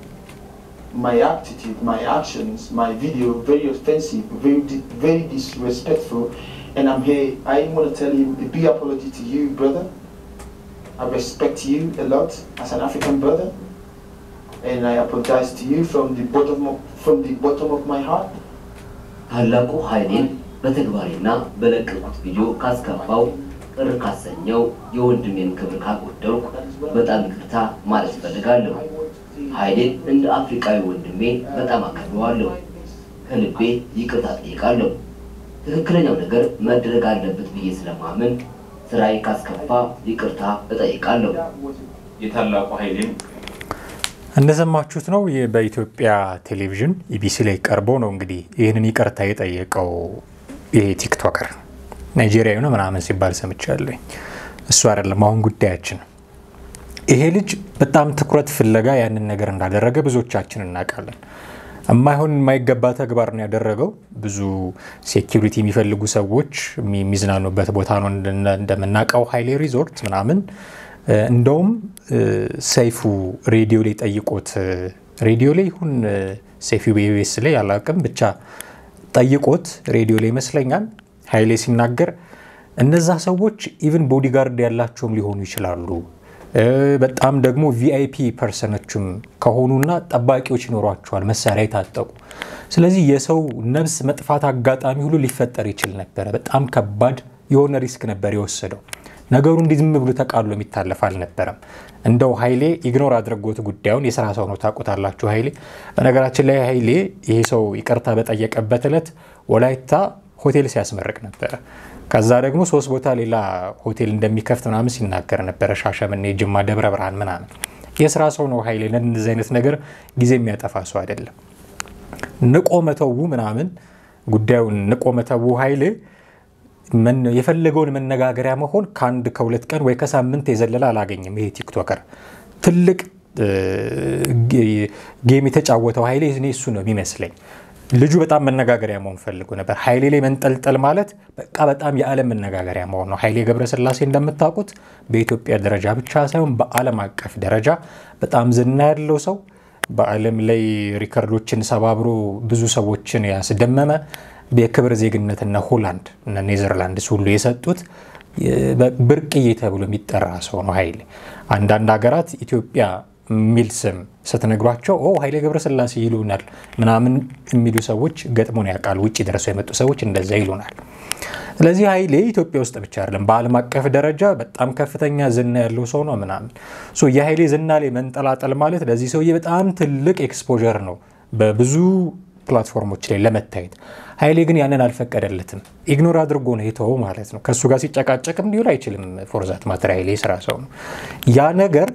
my attitude my actions my video very offensive very di- very disrespectful and I'm here I want to tell him a big apology to you brother I respect you a lot as an African brother and I apologize to you from the bottom of, from the bottom of my heart ታላቁ ኃይሌን በተግባሬና በለቀቁት ቪዲዮ ካስከፋው ቅር ካሰኘው የወንድሜን ክብር ካጎደልኩ በጣም ይቅርታ ማለት እፈልጋለሁ። ኃይሌን እንደ አፍሪካዊ ወንድሜ በጣም አከብረዋለሁ። ከልቤ ይቅርታ ጠይቃለሁ። ትክክለኛው ነገር መደረግ አለበት ብዬ ስለማምን ስራዬ ካስከፋ ይቅርታ እጠይቃለሁ። የታላቁ ኃይሌን እንደሰማችሁት ነው። ይህ በኢትዮጵያ ቴሌቪዥን ኢቢሲ ላይ ቀርቦ ነው እንግዲህ ይህንን ይቅርታ የጠየቀው ይሄ ቲክቶከር ናይጄሪያዊ ነው ምናምን ሲባል ሰምቻለኝ። እሱ አይደለም አሁን ጉዳያችን። ይሄ ልጅ በጣም ትኩረት ፍለጋ ያንን ነገር እንዳደረገ ብዙዎቻችን እናውቃለን። የማይሆን የማይገባ ተግባር ነው ያደረገው። ብዙ ሴኪሪቲ የሚፈልጉ ሰዎች የሚዝናኑበት ቦታ ነው እንደምናውቀው ኃይሌ ሪዞርት ምናምን እንደውም ሰይፉ ሬዲዮ ላይ ጠይቆት ሬዲዮ ላይ ይሁን ሰይፉ ቤቤስ ላይ አላውቅም፣ ብቻ ጠይቆት ሬዲዮ ላይ ይመስለኛል ኃይሌ ሲናገር እነዛ ሰዎች ኢቭን ቦዲጋርድ ያላቸውም ሊሆኑ ይችላሉ። በጣም ደግሞ ቪአይፒ ፐርሰኖችም ከሆኑና ጠባቂዎች ይኖሯቸዋል፣ መሳሪያ የታጠቁ። ስለዚህ የሰው ነፍስ መጥፋት አጋጣሚ ሁሉ ሊፈጠር ይችል ነበረ። በጣም ከባድ የሆነ ሪስክ ነበር የወሰደው። ነገሩ እንዲህ ዝም ብሎ ተቃሎ የሚታለፍ አልነበረም። እንደው ኃይሌ ኢግኖር አድርጎት ጉዳዩን የስራ ሰው ነው ታውቁታላችሁ። ኃይሌ በነገራችን ላይ ኃይሌ ይሄ ሰው ይቅርታ በጠየቀበት ዕለት ወላይታ ሆቴል ሲያስመርቅ ነበረ። ከዛ ደግሞ ሶስት ቦታ ሌላ ሆቴል እንደሚከፍት ምናምን ሲናገር ነበረ። ሻሸመኔ፣ ጅማ፣ ደብረ ብርሃን ምናምን። የስራ ሰው ነው ኃይሌ። እንደዚህ አይነት ነገር ጊዜ የሚያጠፋ ሰው አይደለም። ንቆ መተዉ ምናምን ጉዳዩን ንቆ መተዉ ኃይሌ የፈለገውን መነጋገሪያ መሆን ከአንድ ከሁለት ቀን ወይ ከሳምንት የዘለለ አላገኝም። ይሄ ቲክቶከር ትልቅ ጌም የተጫወተው ኃይሌ እኔ እሱ ነው የሚመስለኝ። ልጁ በጣም መነጋገሪያ መሆን ፈልጎ ነበር። ኃይሌ ላይ መንጠልጠል ማለት በቃ በጣም የዓለም መነጋገሪያ መሆን ነው። ኃይሌ ገብረስላሴ እንደምታውቁት በኢትዮጵያ ደረጃ ብቻ ሳይሆን በዓለም አቀፍ ደረጃ በጣም ዝና ያለው ሰው፣ በዓለም ላይ ሪከርዶችን ሰባብሮ ብዙ ሰዎችን ያስደመመ የክብር ዜግነትና ሆላንድ እና ኔዘርላንድስ ሁሉ የሰጡት ብርቅዬ ተብሎ የሚጠራ ሰው ነው ኃይሌ። አንዳንድ ሀገራት ኢትዮጵያ የሚል ስም ስትነግሯቸው ኦ ኃይሌ ገብረስላሴ ይሉናል ምናምን የሚሉ ሰዎች ገጥሞን ያውቃል። ውጭ ደርሰው የመጡ ሰዎች እንደዛ ይሉናል። ስለዚህ ኃይሌ ኢትዮጵያ ውስጥ ብቻ አይደለም፣ በዓለም አቀፍ ደረጃ በጣም ከፍተኛ ዝና ያለው ሰው ነው ምናምን። የኃይሌ ዝና ላይ መንጠላጠል ማለት ለዚህ ሰውዬ በጣም ትልቅ ኤክስፖዠር ነው በብዙ ፕላትፎርሞች ላይ ለመታየት። ኃይሌ ግን ያንን አልፈቀደለትም። ኢግኖር አድርጎ ነው የተወው ማለት ነው። ከእሱ ጋር ሲጨቃጨቅም ሊውል አይችልም። ፎርዛት ማተር ኃይሌ የስራ ሰው ነው። ያ ነገር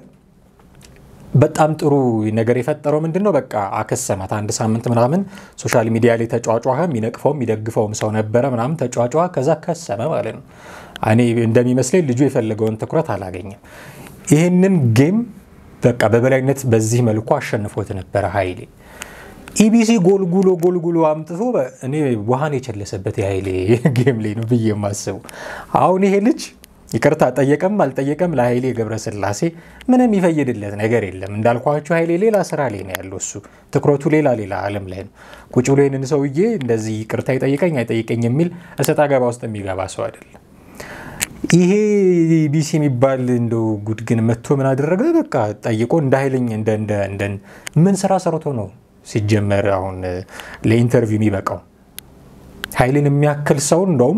በጣም ጥሩ ነገር የፈጠረው ምንድን ነው? በቃ አከሰማት። አንድ ሳምንት ምናምን ሶሻል ሚዲያ ላይ ተጫጫኸ። የሚነቅፈውም የሚደግፈውም ሰው ነበረ ምናምን ተጫጫኸ። ከዛ ከሰመ ማለት ነው። እኔ እንደሚመስለኝ ልጁ የፈለገውን ትኩረት አላገኘም። ይህንን ጌም በቃ በበላይነት በዚህ መልኩ አሸንፎት ነበረ ኃይሌ። ኢቢሲ ጎልጉሎ ጎልጉሎ አምጥቶ እኔ ውሃን የቸለሰበት የኃይሌ ጌም ላይ ነው ብዬ የማስበው። አሁን ይሄ ልጅ ይቅርታ ጠየቀም አልጠየቀም ለኃይሌ ገብረስላሴ ምንም ይፈይድለት ነገር የለም። እንዳልኳቸው ኃይሌ ሌላ ስራ ላይ ነው ያለው። እሱ ትኩረቱ ሌላ ሌላ ዓለም ላይ ነው። ቁጭ ብሎ ይህንን ሰውዬ እንደዚህ ይቅርታ ይጠይቀኝ አይጠይቀኝ የሚል እሰጥ አገባ ውስጥ የሚገባ ሰው አይደለም። ይሄ ቢሲ የሚባል እንደው ጉድ ግን መጥቶ ምን አደረገ? በቃ ጠይቆ እንደ ኃይለኝ እንደ ምን ስራ ሰርቶ ነው ሲጀመር አሁን ለኢንተርቪው የሚበቃው? ኃይሌን የሚያክል ሰው እንደውም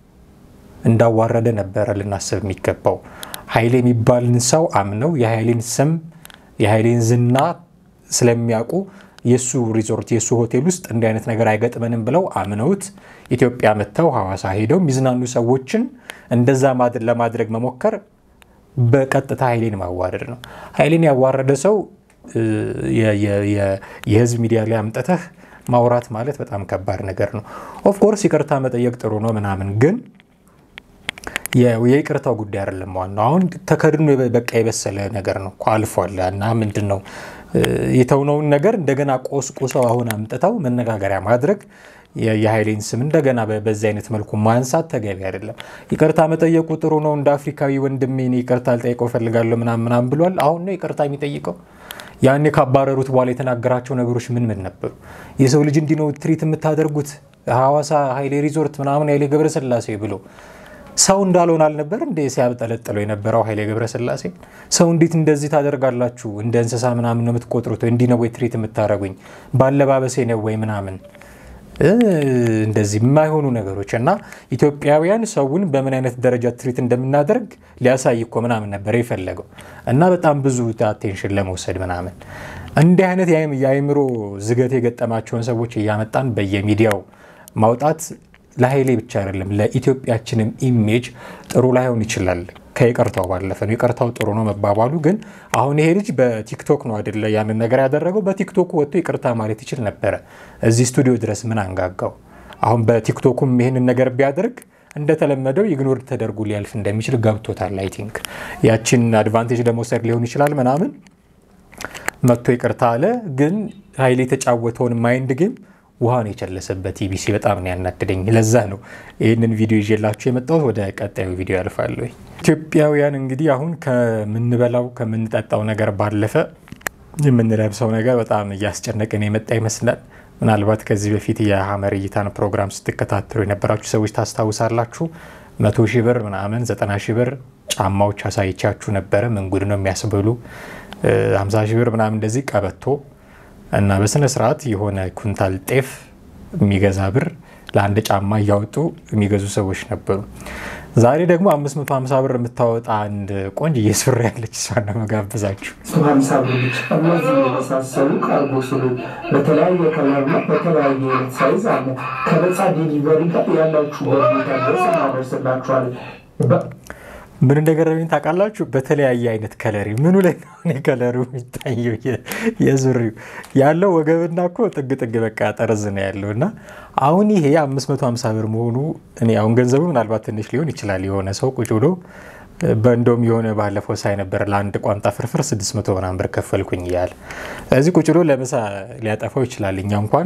እንዳዋረደ ነበረ ልናስብ የሚገባው። ኃይሌ የሚባልን ሰው አምነው የኃይሌን ስም የኃይሌን ዝና ስለሚያውቁ የእሱ ሪዞርት የእሱ ሆቴል ውስጥ እንዲህ አይነት ነገር አይገጥመንም ብለው አምነውት ኢትዮጵያ መጥተው ሐዋሳ ሄደው የሚዝናኑ ሰዎችን እንደዛ ለማድረግ መሞከር በቀጥታ ኃይሌን ማዋረድ ነው። ኃይሌን ያዋረደ ሰው የህዝብ ሚዲያ ላይ አምጥተህ ማውራት ማለት በጣም ከባድ ነገር ነው። ኦፍኮርስ ይቅርታ መጠየቅ ጥሩ ነው ምናምን ግን የይቅርታው ጉዳይ አይደለም ዋናው። አሁን ተከድኖ በቃ የበሰለ ነገር ነው አልፏል። እና ምንድን ነው የተውነውን ነገር እንደገና ቆስቁሰው አሁን አምጥተው መነጋገሪያ ማድረግ የኃይሌን ስም እንደገና በዚህ አይነት መልኩ ማንሳት ተገቢ አይደለም። ይቅርታ መጠየቁ ጥሩ ነው። እንደ አፍሪካዊ ወንድሜ እኔ ይቅርታ ልጠይቀው እፈልጋለሁ ምናምን ምናምን ብሏል። አሁን ነው ይቅርታ የሚጠይቀው? ያኔ ካባረሩት በኋላ የተናገራቸው ነገሮች ምን ምን ነበሩ? የሰው ልጅ እንዲህ ነው ትሪት የምታደርጉት ሐዋሳ ኃይሌ ሪዞርት ምናምን ኃይሌ ገብረስላሴ ብሎ ሰው እንዳልሆን አልነበር እንደ ሲያብጠለጥለው የነበረው ኃይሌ ገብረስላሴ። ሰው እንዴት እንደዚህ ታደርጋላችሁ? እንደ እንስሳ ምናምን ነው የምትቆጥሩት? እንዲህ ነው ወይ ትሪት የምታደርጉኝ? ባለባበሴ ነው ወይ ምናምን እንደዚህ የማይሆኑ ነገሮች እና ኢትዮጵያውያን ሰውን በምን አይነት ደረጃ ትሪት እንደምናደርግ ሊያሳይ እኮ ምናምን ነበር የፈለገው እና በጣም ብዙ አቴንሽን ለመውሰድ ምናምን እንዲህ አይነት የአእምሮ ዝገት የገጠማቸውን ሰዎች እያመጣን በየሚዲያው ማውጣት ለኃይሌ ብቻ አይደለም ለኢትዮጵያችንም ኢሜጅ ጥሩ ላይሆን ይችላል። ከይቅርታው ባለፈ ነው። ይቅርታው ጥሩ ነው መባባሉ ግን አሁን ይሄ ልጅ በቲክቶክ ነው አይደለ ያንን ነገር ያደረገው። በቲክቶኩ ወጥቶ ይቅርታ ማለት ይችል ነበረ። እዚህ ስቱዲዮ ድረስ ምን አንጋጋው? አሁን በቲክቶኩም ይህንን ነገር ቢያደርግ እንደተለመደው ኢግኖር ተደርጎ ሊያልፍ እንደሚችል ገብቶታል። አይ ቲንክ ያችን አድቫንቴጅ ለመውሰድ ሊሆን ይችላል ምናምን መጥቶ ይቅርታ አለ። ግን ኃይሌ የተጫወተውን ማይንድ ጌም ውሃን የቸለሰበት ኢቢሲ በጣም ነው ያናደደኝ። ለዛ ነው ይህንን ቪዲዮ ይዤላችሁ የመጣሁት። ወደ ቀጣዩ ቪዲዮ ያልፋለሁ። ኢትዮጵያውያን እንግዲህ አሁን ከምንበላው ከምንጠጣው ነገር ባለፈ የምንለብሰው ነገር በጣም እያስጨነቀን የመጣ ይመስላል። ምናልባት ከዚህ በፊት የሀመር እይታን ፕሮግራም ስትከታተሉ የነበራችሁ ሰዎች ታስታውሳላችሁ። መቶ ሺህ ብር ምናምን ዘጠና ሺህ ብር ጫማዎች አሳይቻችሁ ነበረ። ምን ጉድ ነው የሚያስብሉ ሀምሳ ሺህ ብር ምናምን እንደዚህ ቀበቶ እና በስነ ስርዓት የሆነ ኩንታል ጤፍ የሚገዛ ብር ለአንድ ጫማ እያወጡ የሚገዙ ሰዎች ነበሩ። ዛሬ ደግሞ 550 ብር የምታወጣ አንድ ቆንጅዬ ሱሪ ያለች እሷን ነው መጋብዛችሁ። ሀምሳ ብር ብቻ። እነዚህ የመሳሰሉ ካርጎ ስሎች በተለያየ ከለርና በተለያየ አይነት ሳይዝ አለ። ከነፃ ዴሊቨሪ ጋር ያላችሁ ቦታ ድረስ እናደርስላችኋለን። ምን እንደገረመኝ ታውቃላችሁ? በተለያየ አይነት ከለሪ ምኑ ላይ ነው እኔ ከለሩ የሚታየው የሱሪው ያለው ወገብና እኮ ጥግ ጥግ በቃ ጠርዝ ነው ያለው እና አሁን ይሄ 550 ብር መሆኑ እኔ አሁን ገንዘቡ ምናልባት ትንሽ ሊሆን ይችላል። የሆነ ሰው ቁጭ ብሎ በእንደውም የሆነ ባለፈው ሳይ ነበር ለአንድ ቋንጣ ፍርፍር 600 ምናምን ብር ከፈልኩኝ እያለ ስለዚህ ቁጭ ብሎ ለምሳ ሊያጠፋው ይችላል። እኛ እንኳን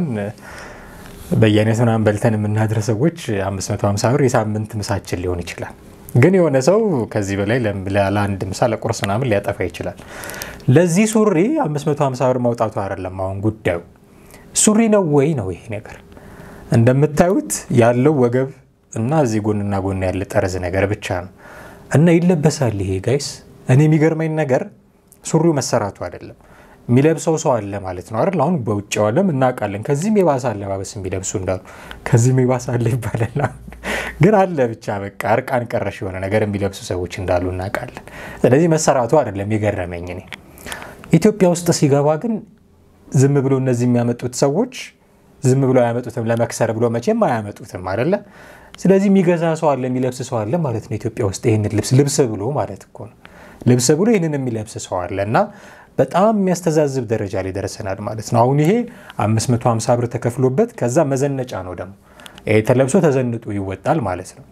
በየአይነት ምናምን በልተን የምናድር ሰዎች 550 ብር የሳምንት ምሳችን ሊሆን ይችላል። ግን የሆነ ሰው ከዚህ በላይ ለአንድ ምሳ ለቁርስ ምናምን ሊያጠፋ ይችላል። ለዚህ ሱሪ 550 ብር ማውጣቱ አይደለም አሁን ጉዳዩ። ሱሪ ነው ወይ ነው ይሄ ነገር? እንደምታዩት ያለው ወገብ እና እዚህ ጎንና ጎን ያለ ጠርዝ ነገር ብቻ ነው እና ይለበሳል። ይሄ ጋይስ፣ እኔ የሚገርመኝ ነገር ሱሪው መሰራቱ አይደለም የሚለብሰው ሰው አለ ማለት ነው አይደል? አሁን በውጭው ዓለም እናውቃለን። ከዚህም የባሰ አለባበስ የሚለብሱ እንዳሉ ከዚህም የባሰ አለ ይባላል። ግን አለ ብቻ በቃ እርቃን ቀረሽ የሆነ ነገር የሚለብሱ ሰዎች እንዳሉ እናውቃለን። ስለዚህ መሰራቱ አይደለም የገረመኝ እኔ። ኢትዮጵያ ውስጥ ሲገባ ግን ዝም ብሎ እነዚህ የሚያመጡት ሰዎች ዝም ብሎ አያመጡትም። ለመክሰር ብሎ መቼም አያመጡትም አይደለ? ስለዚህ የሚገዛ ሰው አለ፣ የሚለብስ ሰው አለ ማለት ነው ኢትዮጵያ ውስጥ ይህንን ልብስ ልብስ ብሎ ማለት እኮ ነው ልብስ ብሎ ይህንን የሚለብስ ሰው አለ እና በጣም የሚያስተዛዝብ ደረጃ ላይ ደርሰናል ማለት ነው። አሁን ይሄ 550 ብር ተከፍሎበት ከዛ መዘነጫ ነው ደግሞ ይሄ ተለብሶ ተዘንጦ ይወጣል ማለት ነው።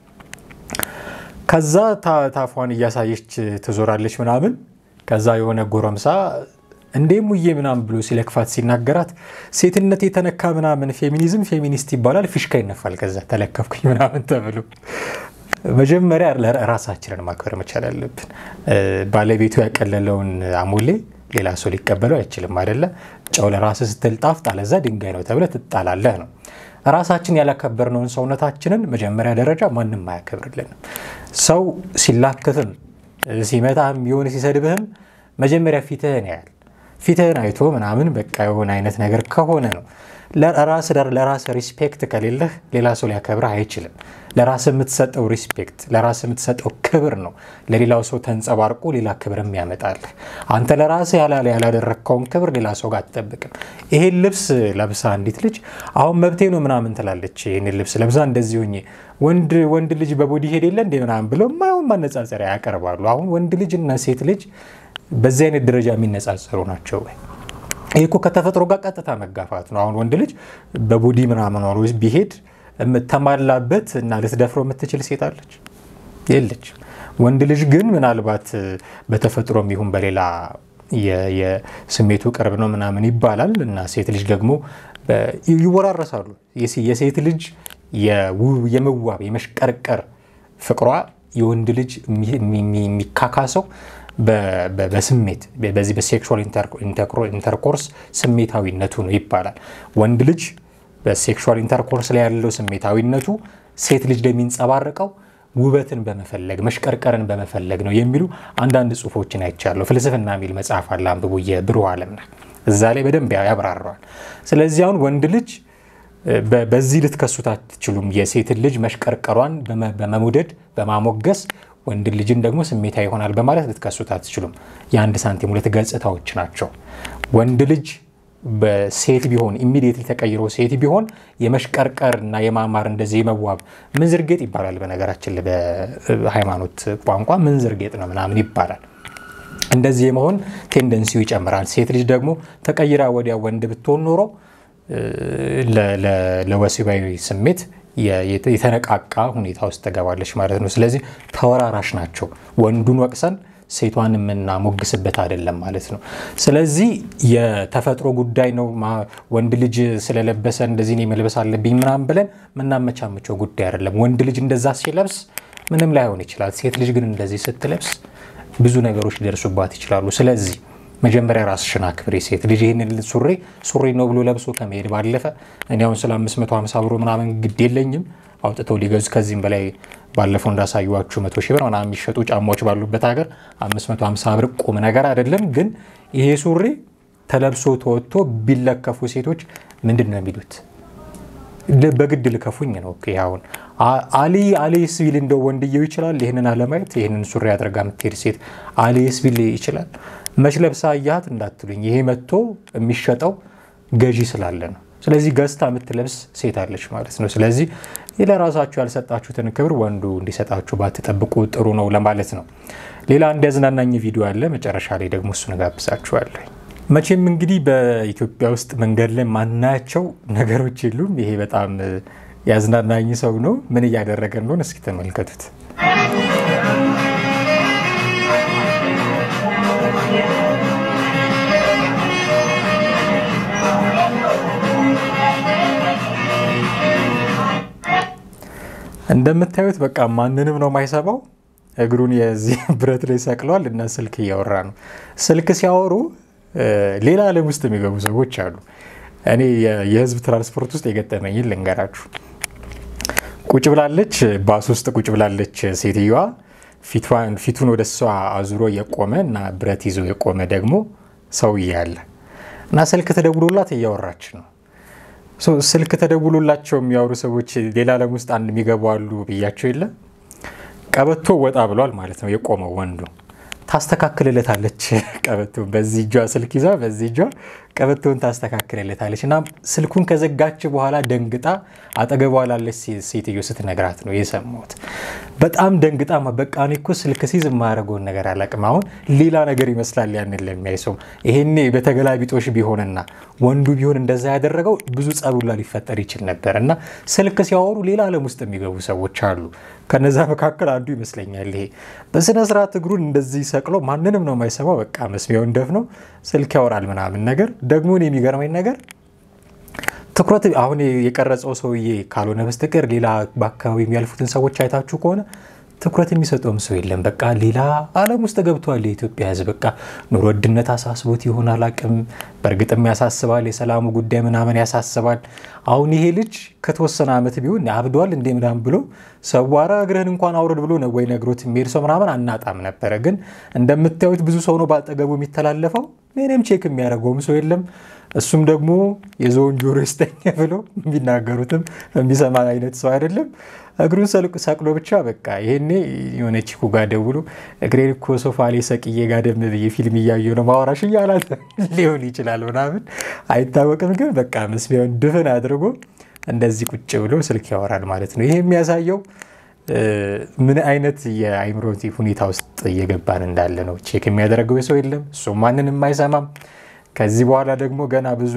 ከዛ ታፏን እያሳየች ትዞራለች ምናምን። ከዛ የሆነ ጎረምሳ እንዴ ሙዬ ምናምን ብሎ ሲለክፋት ሲናገራት ሴትነት የተነካ ምናምን ፌሚኒዝም ፌሚኒስት ይባላል፣ ፊሽካ ይነፋል። ከዛ ተለከፍኩኝ ምናምን ተብሎ መጀመሪያ ራሳችንን ማክበር መቻል አለብን። ባለቤቱ ያቀለለውን አሞሌ ሌላ ሰው ሊቀበለው አይችልም አይደለ? ጨው ለራስ ስትል ጣፍጥ፣ አለዛ ድንጋይ ነው ተብለ ትጣላለህ ነው። ራሳችን ያላከበርነውን ሰውነታችንን መጀመሪያ ደረጃ ማንም አያከብርልንም። ሰው ሲላክፍም ሲመታህም የሆነ ሲሰድብህም መጀመሪያ ፊትህን ያያል። ፊትህን አይቶ ምናምን በቃ የሆነ አይነት ነገር ከሆነ ነው ለራስ ለራስ ሪስፔክት ከሌለህ ሌላ ሰው ሊያከብርህ አይችልም። ለራስ የምትሰጠው ሪስፔክት ለራስ የምትሰጠው ክብር ነው ለሌላው ሰው ተንጸባርቆ ሌላ ክብርም ያመጣልህ። አንተ ለራስ ያላደረግከውን ክብር ሌላ ሰው ጋር አትጠብቅም። ይሄን ልብስ ለብሳ አንዲት ልጅ አሁን መብቴ ነው ምናምን ትላለች። ይህን ልብስ ለብሳ እንደዚህ ሆኜ ወንድ ወንድ ልጅ በቦዲ ሄድ የለ እንዴ ምናምን ብለው ማይሆን ማነጻጸሪያ ያቀርባሉ። አሁን ወንድ ልጅ እና ሴት ልጅ በዚህ አይነት ደረጃ የሚነጻጸሩ ናቸው ወይ? ይህ እኮ ከተፈጥሮ ጋር ቀጥታ መጋፋት ነው። አሁን ወንድ ልጅ በቦዲ ምናምን ኖሮ ቢሄድ የምተማላበት እና ልትደፍረው የምትችል ሴት አለች የለች። ወንድ ልጅ ግን ምናልባት በተፈጥሮም ይሁን በሌላ የስሜቱ ቅርብ ነው ምናምን ይባላል እና ሴት ልጅ ደግሞ ይወራረሳሉ። የሴት ልጅ የመዋብ የመሽቀርቀር ፍቅሯ የወንድ ልጅ የሚካካሰው በስሜት በዚህ በሴክሹዋል ኢንተርኮርስ ስሜታዊነቱ ነው ይባላል። ወንድ ልጅ በሴክሹዋል ኢንተርኮርስ ላይ ያለው ስሜታዊነቱ ሴት ልጅ ላይ የሚንጸባረቀው ውበትን በመፈለግ መሽቀርቀርን በመፈለግ ነው የሚሉ አንዳንድ ጽሁፎችን አይቻለሁ። ፍልስፍና የሚል መጽሐፍ አለ አንብቡ፣ የብሩህ ዓለምና እዛ ላይ በደንብ ያብራረዋል። ስለዚህ አሁን ወንድ ልጅ በዚህ ልትከሱት አትችሉም። የሴትን ልጅ መሽቀርቀሯን በመውደድ በማሞገስ ወንድ ልጅን ደግሞ ስሜታ ይሆናል በማለት ልትከሱት አትችሉም። የአንድ ሳንቲም ሁለት ገጽታዎች ናቸው። ወንድ ልጅ በሴት ቢሆን ኢሚዲየትሊ ተቀይሮ ሴት ቢሆን የመሽቀርቀር እና የማማር እንደዚህ የመዋብ ምንዝር ጌጥ ይባላል። በነገራችን ላይ በሃይማኖት ቋንቋ ምንዝር ጌጥ ነው ምናምን ይባላል። እንደዚህ የመሆን ቴንደንሲው ይጨምራል። ሴት ልጅ ደግሞ ተቀይራ ወዲያ ወንድ ብትሆን ኖሮ ለወሲባዊ ስሜት የተነቃቃ ሁኔታ ውስጥ ትገባለች ማለት ነው። ስለዚህ ተወራራሽ ናቸው። ወንዱን ወቅሰን ሴቷን የምናሞግስበት አይደለም ማለት ነው። ስለዚህ የተፈጥሮ ጉዳይ ነው። ወንድ ልጅ ስለለበሰ እንደዚህ እኔ መልበስ አለብኝ ምናምን ብለን የምናመቻመቸው ጉዳይ አይደለም። ወንድ ልጅ እንደዛ ሲለብስ ምንም ላይሆን ይችላል። ሴት ልጅ ግን እንደዚህ ስትለብስ ብዙ ነገሮች ሊደርሱባት ይችላሉ። ስለዚህ መጀመሪያ ራስሽን አክብሪ። ሴት ልጅ ይህንን ሱሪ ሱሪ ነው ብሎ ለብሶ ከመሄድ ባለፈ እኔ አሁን ስለ 550 ብሮ ምናምን ግድ የለኝም አውጥተው ሊገዙ ከዚህም በላይ ባለፈው እንዳሳዩዋችሁ መቶ ሺህ ብር ምናምን የሚሸጡ ጫማዎች ባሉበት ሀገር 550 ብር ቁም ነገር አይደለም። ግን ይሄ ሱሪ ተለብሶ ተወጥቶ ቢለከፉ ሴቶች ምንድን ነው የሚሉት? በግድ ልከፉኝ ነው። አሁን አሊ አሊስ ቢል እንደው ወንድየው ይችላል ይህንን አለማየት። ይህንን ሱሪ አድርጋ የምትሄድ ሴት አሊስ ቢል ይችላል። መች ለብሳ አያት እንዳትሉኝ፣ ይሄ መጥቶ የሚሸጠው ገዢ ስላለ ነው። ስለዚህ ገዝታ የምትለብስ ሴት አለች ማለት ነው። ስለዚህ ለራሳችሁ ያልሰጣችሁትን ክብር ወንዱ እንዲሰጣችሁ ባትጠብቁ ጥሩ ነው ለማለት ነው። ሌላ አንድ ያዝናናኝ ቪዲዮ አለ። መጨረሻ ላይ ደግሞ እሱን እጋብዛችኋለሁ። መቼም እንግዲህ በኢትዮጵያ ውስጥ መንገድ ላይ ማናያቸው ነገሮች የሉም። ይሄ በጣም ያዝናናኝ ሰው ነው። ምን እያደረገ እንደሆነ እስኪ ተመልከቱት። እንደምታዩት በቃ ማንንም ነው የማይሰባው። እግሩን የዚህ ብረት ላይ ሰቅሏል እና ስልክ እያወራ ነው። ስልክ ሲያወሩ ሌላ ዓለም ውስጥ የሚገቡ ሰዎች አሉ። እኔ የህዝብ ትራንስፖርት ውስጥ የገጠመኝን ልንገራችሁ። ቁጭ ብላለች፣ ባስ ውስጥ ቁጭ ብላለች ሴትዮዋ። ፊቱን ወደ እሷ አዙሮ የቆመ እና ብረት ይዞ የቆመ ደግሞ ሰውዬ አለ እና ስልክ ተደውሎላት እያወራች ነው። ስልክ ተደውሎላቸው የሚያወሩ ሰዎች ሌላ ዓለም ውስጥ አንድ የሚገቡ አሉ ብያቸው የለ ቀበቶ ወጣ ብሏል ማለት ነው። የቆመው ወንዱ ታስተካክልለታለች። ቀበቶ በዚህ እጇ ስልክ ይዛ በዚህ እጇ ቀበቶውን ታስተካክልለታለች እና ስልኩን ከዘጋች በኋላ ደንግጣ አጠገቧ ላለች ሴትዮ ስትነግራት ነው የሰማሁት። በጣም ደንግጣ በቃ እኔ እኮ ስልክ ሲይዝ የማያደርገውን ነገር አላውቅም። አሁን ሌላ ነገር ይመስላል ያንን ለሚያይ ሰው። ይሄኔ በተገላቢጦሽ ቢሆንና ወንዱ ቢሆን እንደዛ ያደረገው ብዙ ጸቡላ ሊፈጠር ይችል ነበር እና ስልክ ሲያወሩ ሌላ ዓለም ውስጥ የሚገቡ ሰዎች አሉ። ከነዛ መካከል አንዱ ይመስለኛል ይሄ በስነ ስርዓት እግሩን እንደዚህ ሰቅሎ ማንንም ነው የማይሰማው። በቃ መስሚያውን ደፍነው ስልክ ያወራል ምናምን ነገር። ደግሞ እኔ የሚገርመኝ ነገር ትኩረት አሁን የቀረጸው ሰውዬ ካልሆነ በስተቀር ሌላ በአካባቢ የሚያልፉትን ሰዎች አይታችሁ ከሆነ ትኩረት የሚሰጠውም ሰው የለም። በቃ ሌላ ዓለም ውስጥ ገብቷል የኢትዮጵያ ሕዝብ። በቃ ኑሮ ውድነት አሳስቦት ይሆን አላቅም። በእርግጥም ያሳስባል። የሰላሙ ጉዳይ ምናምን ያሳስባል። አሁን ይሄ ልጅ ከተወሰነ ዓመት ቢሆን አብዷል እንዴ ምናምን ብሎ ሰው ኧረ እግርህን እንኳን አውረድ ብሎ ነው ወይ ነግሮት የሚሄድ ሰው ምናምን አናጣም ነበረ። ግን እንደምታዩት ብዙ ሰው ነው በአጠገቡ የሚተላለፈው። ምንም ቼክ የሚያደርገውም ሰው የለም። እሱም ደግሞ የዞን ጆሮ ይስጠኝ ብሎ የሚናገሩትም የሚሰማ አይነት ሰው አይደለም። እግሩን ሰቅሎ ብቻ በቃ ይሄኔ የሆነ ቺኩ ጋር ደውሎ እግሬን እኮ ሶፋ ላይ ሰቅዬ ጋደም ብዬ ፊልም እያየሁ ነው ማወራሽ እያላት ሊሆን ይችላል ምናምን አይታወቅም። ግን በቃ መስሚያውን ድፍን አድርጎ እንደዚህ ቁጭ ብሎ ስልክ ያወራል ማለት ነው። ይሄ የሚያሳየው ምን አይነት የአይምሮ ሁኔታ ውስጥ እየገባን እንዳለ ነው። ቼክ የሚያደርገው ሰው የለም። እሱ ማንንም አይሰማም። ከዚህ በኋላ ደግሞ ገና ብዙ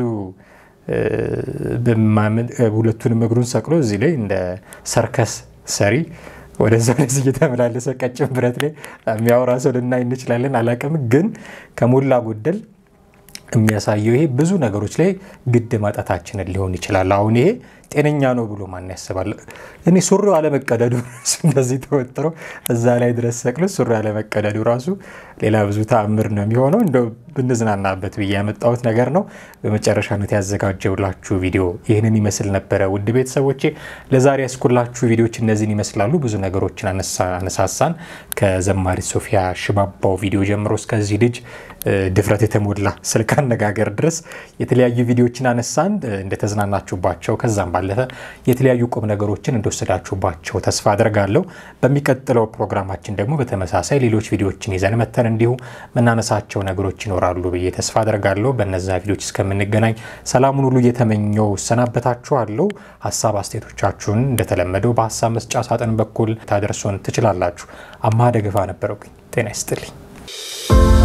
ሁለቱንም እግሩን ሰቅሎ እዚህ ላይ እንደ ሰርከስ ሰሪ ወደዛ ወደዚህ እየተመላለሰ ቀጭን ብረት ላይ የሚያወራ ሰው ልናይ እንችላለን። አላቅም ግን ከሞላ ጎደል የሚያሳየው ይሄ ብዙ ነገሮች ላይ ግድ ማጣታችንን ሊሆን ይችላል። አሁን ይሄ ጤነኛ ነው ብሎ ማን ያስባል? እኔ ሱሪው አለመቀደዱ ራሱ እንደዚህ ተወጥሮ እዛ ላይ ድረስ ሰቅሎ ሱሪ አለመቀደዱ ራሱ ሌላ ብዙ ተአምር ነው የሚሆነው። እንደው ብንዝናናበት ብዬ ያመጣሁት ነገር ነው። በመጨረሻነት ያዘጋጀውላችሁ ቪዲዮ ይህንን ይመስል ነበረ። ውድ ቤተሰቦቼ ለዛሬ ያስኩላችሁ ቪዲዮዎች እነዚህን ይመስላሉ። ብዙ ነገሮችን አነሳሳን። ከዘማሪት ሶፊያ ሽባባው ቪዲዮ ጀምሮ እስከዚህ ልጅ ድፍረት የተሞላ ስልክ አነጋገር ድረስ የተለያዩ ቪዲዮዎችን አነሳን። እንደተዝናናችሁባቸው ከዛም ባለፈ የተለያዩ ቁም ነገሮችን እንደወሰዳችሁባቸው ተስፋ አድርጋለሁ። በሚቀጥለው ፕሮግራማችን ደግሞ በተመሳሳይ ሌሎች ቪዲዮዎችን ይዘን መተን እንዲሁ መናነሳቸው ነገሮች ይኖራሉ ብዬ ተስፋ አድርጋለሁ። በነዛ ቪዲዮዎች እስከምንገናኝ ሰላሙን ሁሉ እየተመኘው እሰናበታችኋለሁ። ሀሳብ አስተያየቶቻችሁን እንደተለመደው በሀሳብ መስጫ ሳጥን በኩል ታደርሶን ትችላላችሁ። አማሃ ደግፋ ነበረው። ጤና ይስጥልኝ።